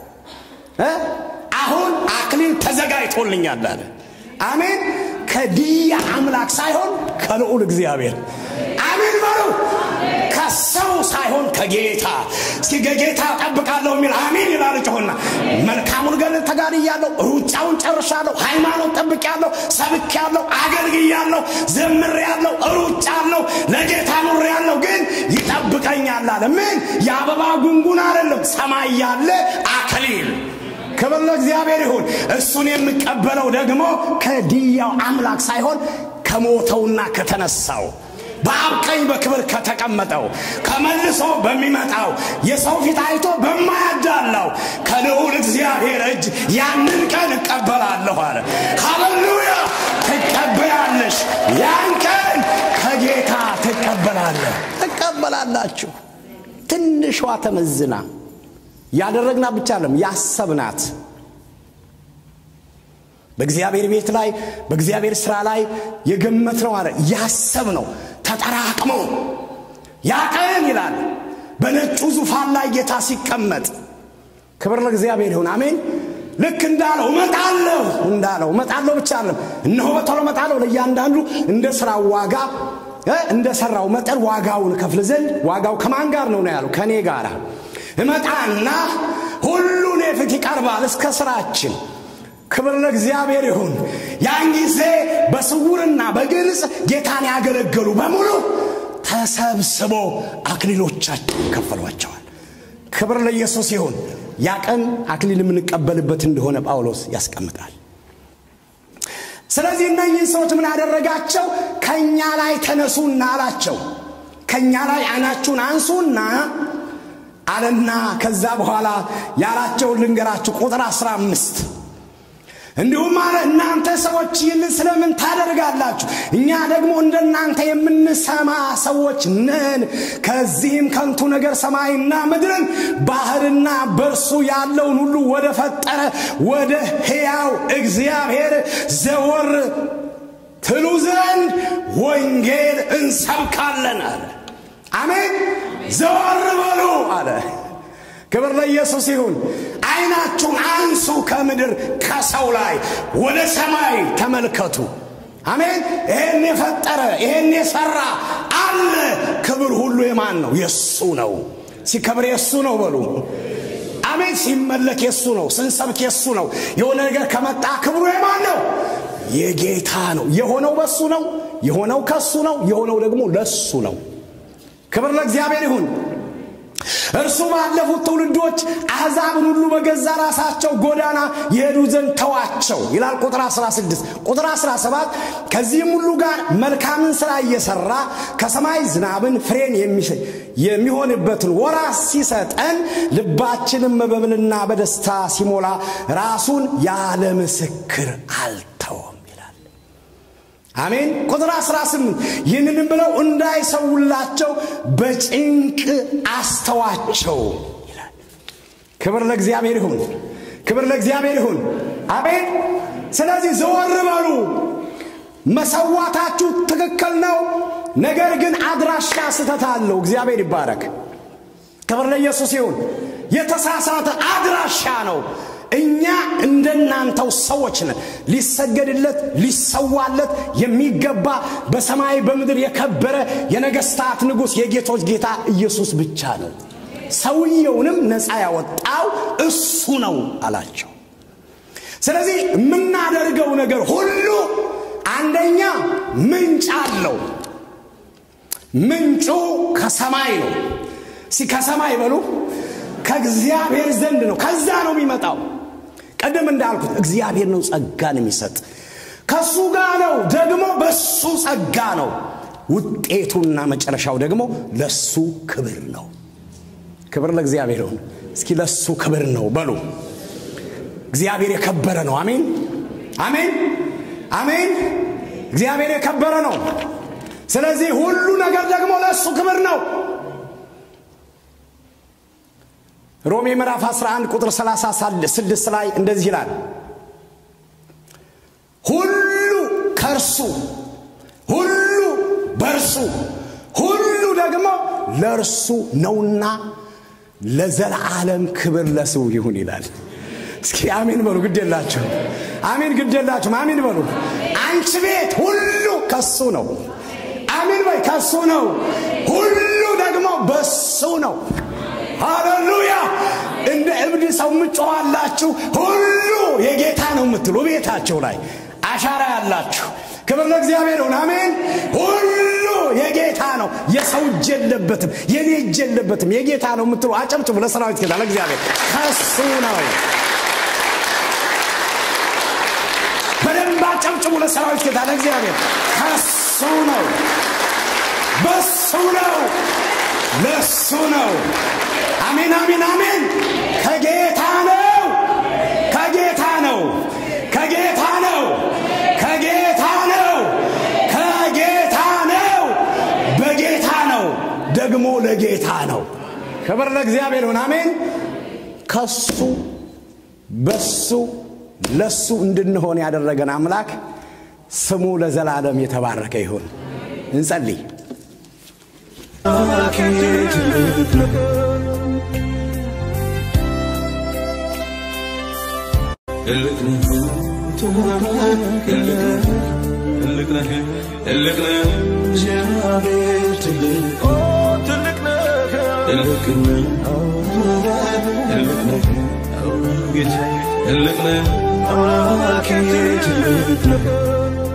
S3: አሁን አክሊል ተዘጋጅቶልኛል አለ አሜን ከድያ አምላክ ሳይሆን ከልዑል እግዚአብሔር አሜን በሉ ከሰው ሳይሆን ከጌታ እስኪ ከጌታ ጠብቃለሁ የሚል አሜን ይላል ጮሆና መልካሙን ገድል ተጋድያለሁ ሩጫውን ጨርሻለሁ ሃይማኖት ጠብቄያለሁ ሰብኬያለሁ አገልግያለሁ ዘምሬያለሁ ሩጫለሁ ለጌታ ኑሬያለሁ ግን ይጠብቀኛል አለ ምን የአበባ ጉንጉን አይደለም ሰማይ ያለ አክሊል ክብር ለእግዚአብሔር ይሁን እሱን የምቀበለው ደግሞ ከድያው አምላክ ሳይሆን ከሞተውና ከተነሳው በአብ ቀኝ በክብር ከተቀመጠው ከመልሶ በሚመጣው የሰው ፊት አይቶ በማያዳላው ከልዑል እግዚአብሔር እጅ ያንን ቀን እቀበላለሁ አለ ሃሌሉያ ትቀበያለሽ ያን ቀን ከጌታ ትቀበላለህ ትቀበላላችሁ ትንሿ ተመዝና ያደረግናት ብቻ አለም ያሰብናት በእግዚአብሔር ቤት ላይ በእግዚአብሔር ስራ ላይ የገመት ነው አለ ያሰብ ነው ተጠራቅሞ ያ ቀን ይላል በነጩ ዙፋን ላይ ጌታ ሲቀመጥ ክብር ለእግዚአብሔር ይሁን አሜን ልክ እንዳለው እመጣለሁ እንዳለው እመጣለሁ ብቻ አለም እነሆ በቶሎ እመጣለሁ ለእያንዳንዱ እንደ ስራው ዋጋ እንደ ሰራው መጠን ዋጋውን ከፍል ዘንድ ዋጋው ከማን ጋር ነው ነው ያለው ከእኔ ጋር እመጣና ሁሉን የፊት ይቀርባል እስከ ስራችን ክብር ለእግዚአብሔር ይሁን ያን ጊዜ በስውርና በግልጽ ጌታን ያገለገሉ በሙሉ ተሰብስቦ አክሊሎቻቸው ይከፈሏቸዋል ክብር ለኢየሱስ ይሁን ያ ቀን አክሊል የምንቀበልበት እንደሆነ ጳውሎስ ያስቀምጣል ስለዚህ እነኝህን ሰዎች ምን ያደረጋቸው ከእኛ ላይ ተነሱና አላቸው ከእኛ ላይ አይናችሁን አንሱና አለና ከዛ በኋላ ያላቸውን ልንገራችሁ ቁጥር 15 እንዲሁም አለ እናንተ ሰዎች ይህንን ስለምን ታደርጋላችሁ እኛ ደግሞ እንደናንተ የምንሰማ ሰዎች ነን ከዚህም ከንቱ ነገር ሰማይና ምድርን ባህርና በእርሱ ያለውን ሁሉ ወደ ፈጠረ ወደ ሕያው እግዚአብሔር ዘወር ትሉ ዘንድ ወንጌል እንሰብካለን አለ አሜን ዘወር በሉ አለ ክብር ለኢየሱስ ይሁን። አይናችሁን አንሱ ከምድር ከሰው ላይ ወደ ሰማይ ተመልከቱ። አሜን። ይሄን የፈጠረ ይሄን የሰራ አለ። ክብር ሁሉ የማን ነው? የእሱ ነው። ሲከብር የእሱ ነው በሉ። አሜን። ሲመለክ የእሱ ነው። ስንሰብክ የእሱ ነው። የሆነ ነገር ከመጣ ክብሩ የማን ነው? የጌታ ነው። የሆነው በሱ ነው። የሆነው ከሱ ነው። የሆነው ደግሞ ለሱ ነው። ክብር ለእግዚአብሔር ይሁን። እርሱ ባለፉት ትውልዶች አሕዛብን ሁሉ በገዛ ራሳቸው ጎዳና የሄዱ ዘንድ ተዋቸው ይላል ቁጥር 16 ቁጥር 17 ከዚህም ሁሉ ጋር መልካምን ሥራ እየሠራ ከሰማይ ዝናብን ፍሬን የሚሆንበትን ወራት ሲሰጠን ልባችንም መበብልና በደስታ ሲሞላ ራሱን ያለ ምስክር አልተወም ይላል አሜን ቁጥር 18 ይህንንም ብለው እንዳይሰውላቸው በጭንቅ አስተዋቸው ይላል ክብር ለእግዚአብሔር ይሁን ክብር ለእግዚአብሔር ይሁን አሜን ስለዚህ ዘወር በሉ መሰዋታችሁ ትክክል ነው ነገር ግን አድራሻ ስተት አለው እግዚአብሔር ይባረክ ክብር ለኢየሱስ ይሁን የተሳሳተ አድራሻ ነው እኛ እንደናንተው ሰዎች ነን ሊሰገድለት ሊሰዋለት የሚገባ በሰማይ በምድር የከበረ የነገስታት ንጉሥ የጌቶች ጌታ ኢየሱስ ብቻ ነው ሰውየውንም ነፃ ያወጣው እሱ ነው አላቸው ስለዚህ የምናደርገው ነገር ሁሉ አንደኛ ምንጭ አለው ምንጩ ከሰማይ ነው ሲ ከሰማይ በሉ ከእግዚአብሔር ዘንድ ነው ከዛ ነው የሚመጣው ቀደም እንዳልኩት እግዚአብሔር ነው ጸጋን የሚሰጥ ከሱ ጋር ነው ደግሞ በሱ ጸጋ ነው ውጤቱና መጨረሻው ደግሞ ለሱ ክብር ነው ክብር ለእግዚአብሔር ይሁን እስኪ ለሱ ክብር ነው በሉ እግዚአብሔር የከበረ ነው አሜን አሜን አሜን እግዚአብሔር የከበረ ነው ስለዚህ ሁሉ ነገር ደግሞ ለእሱ ክብር ነው ሮሜ ምዕራፍ 11 ቁጥር 36 ላይ እንደዚህ ይላል ሁሉ ከእርሱ ሁሉ በእርሱ ሁሉ ደግሞ ለእርሱ ነውና ለዘላለም ክብር ለስው ይሁን ይላል እስኪ አሜን በሉ ግድ የላችሁ አሜን ግድ የላችሁም አሜን በሉ አንቺ ቤት ሁሉ ከሱ ነው አሜን በይ ከሱ ነው ሁሉ ደግሞ በሱ ነው ሃሌሉያ እንደ እብድ ሰው ምጮኋላችሁ ሁሉ የጌታ ነው የምትሉ ቤታቸው ላይ አሻራ ያላችሁ ክብር ለእግዚአብሔር ይሁን አሜን ሁሉ የጌታ ነው የሰው እጅ የለበትም የኔ እጅ የለበትም የጌታ ነው የምትሉ አጨብጭቡ ለሰራዊት ጌታ ለእግዚአብሔር ከሱ ነው በደንብ አጨብጭቡ ለሰራዊት ጌታ ለእግዚአብሔር ከሱ ነው በሱ ነው ለሱ ነው አሜን አሜን አሜን ከጌታ ነው ከጌታ ነው ከጌታ ነው ከጌታ ነው ከጌታ ነው በጌታ ነው ደግሞ ለጌታ ነው ክብር ለእግዚአብሔር ይሁን አሜን ከሱ በሱ ለሱ እንድንሆን ያደረገን አምላክ ስሙ ለዘላለም የተባረከ ይሁን እንጸልይ
S1: ትልቅ ነህ ትልቅ ነህ ትልቅ ነህ
S2: እግዚአብሔር ትልቅ
S1: ኦ ትልቅ ነህ ትልቅ
S2: ነው
S1: ትልቅ ነህ ጌታዬ ትልቅ ነህ
S2: አምላኬ ትልቅ ነው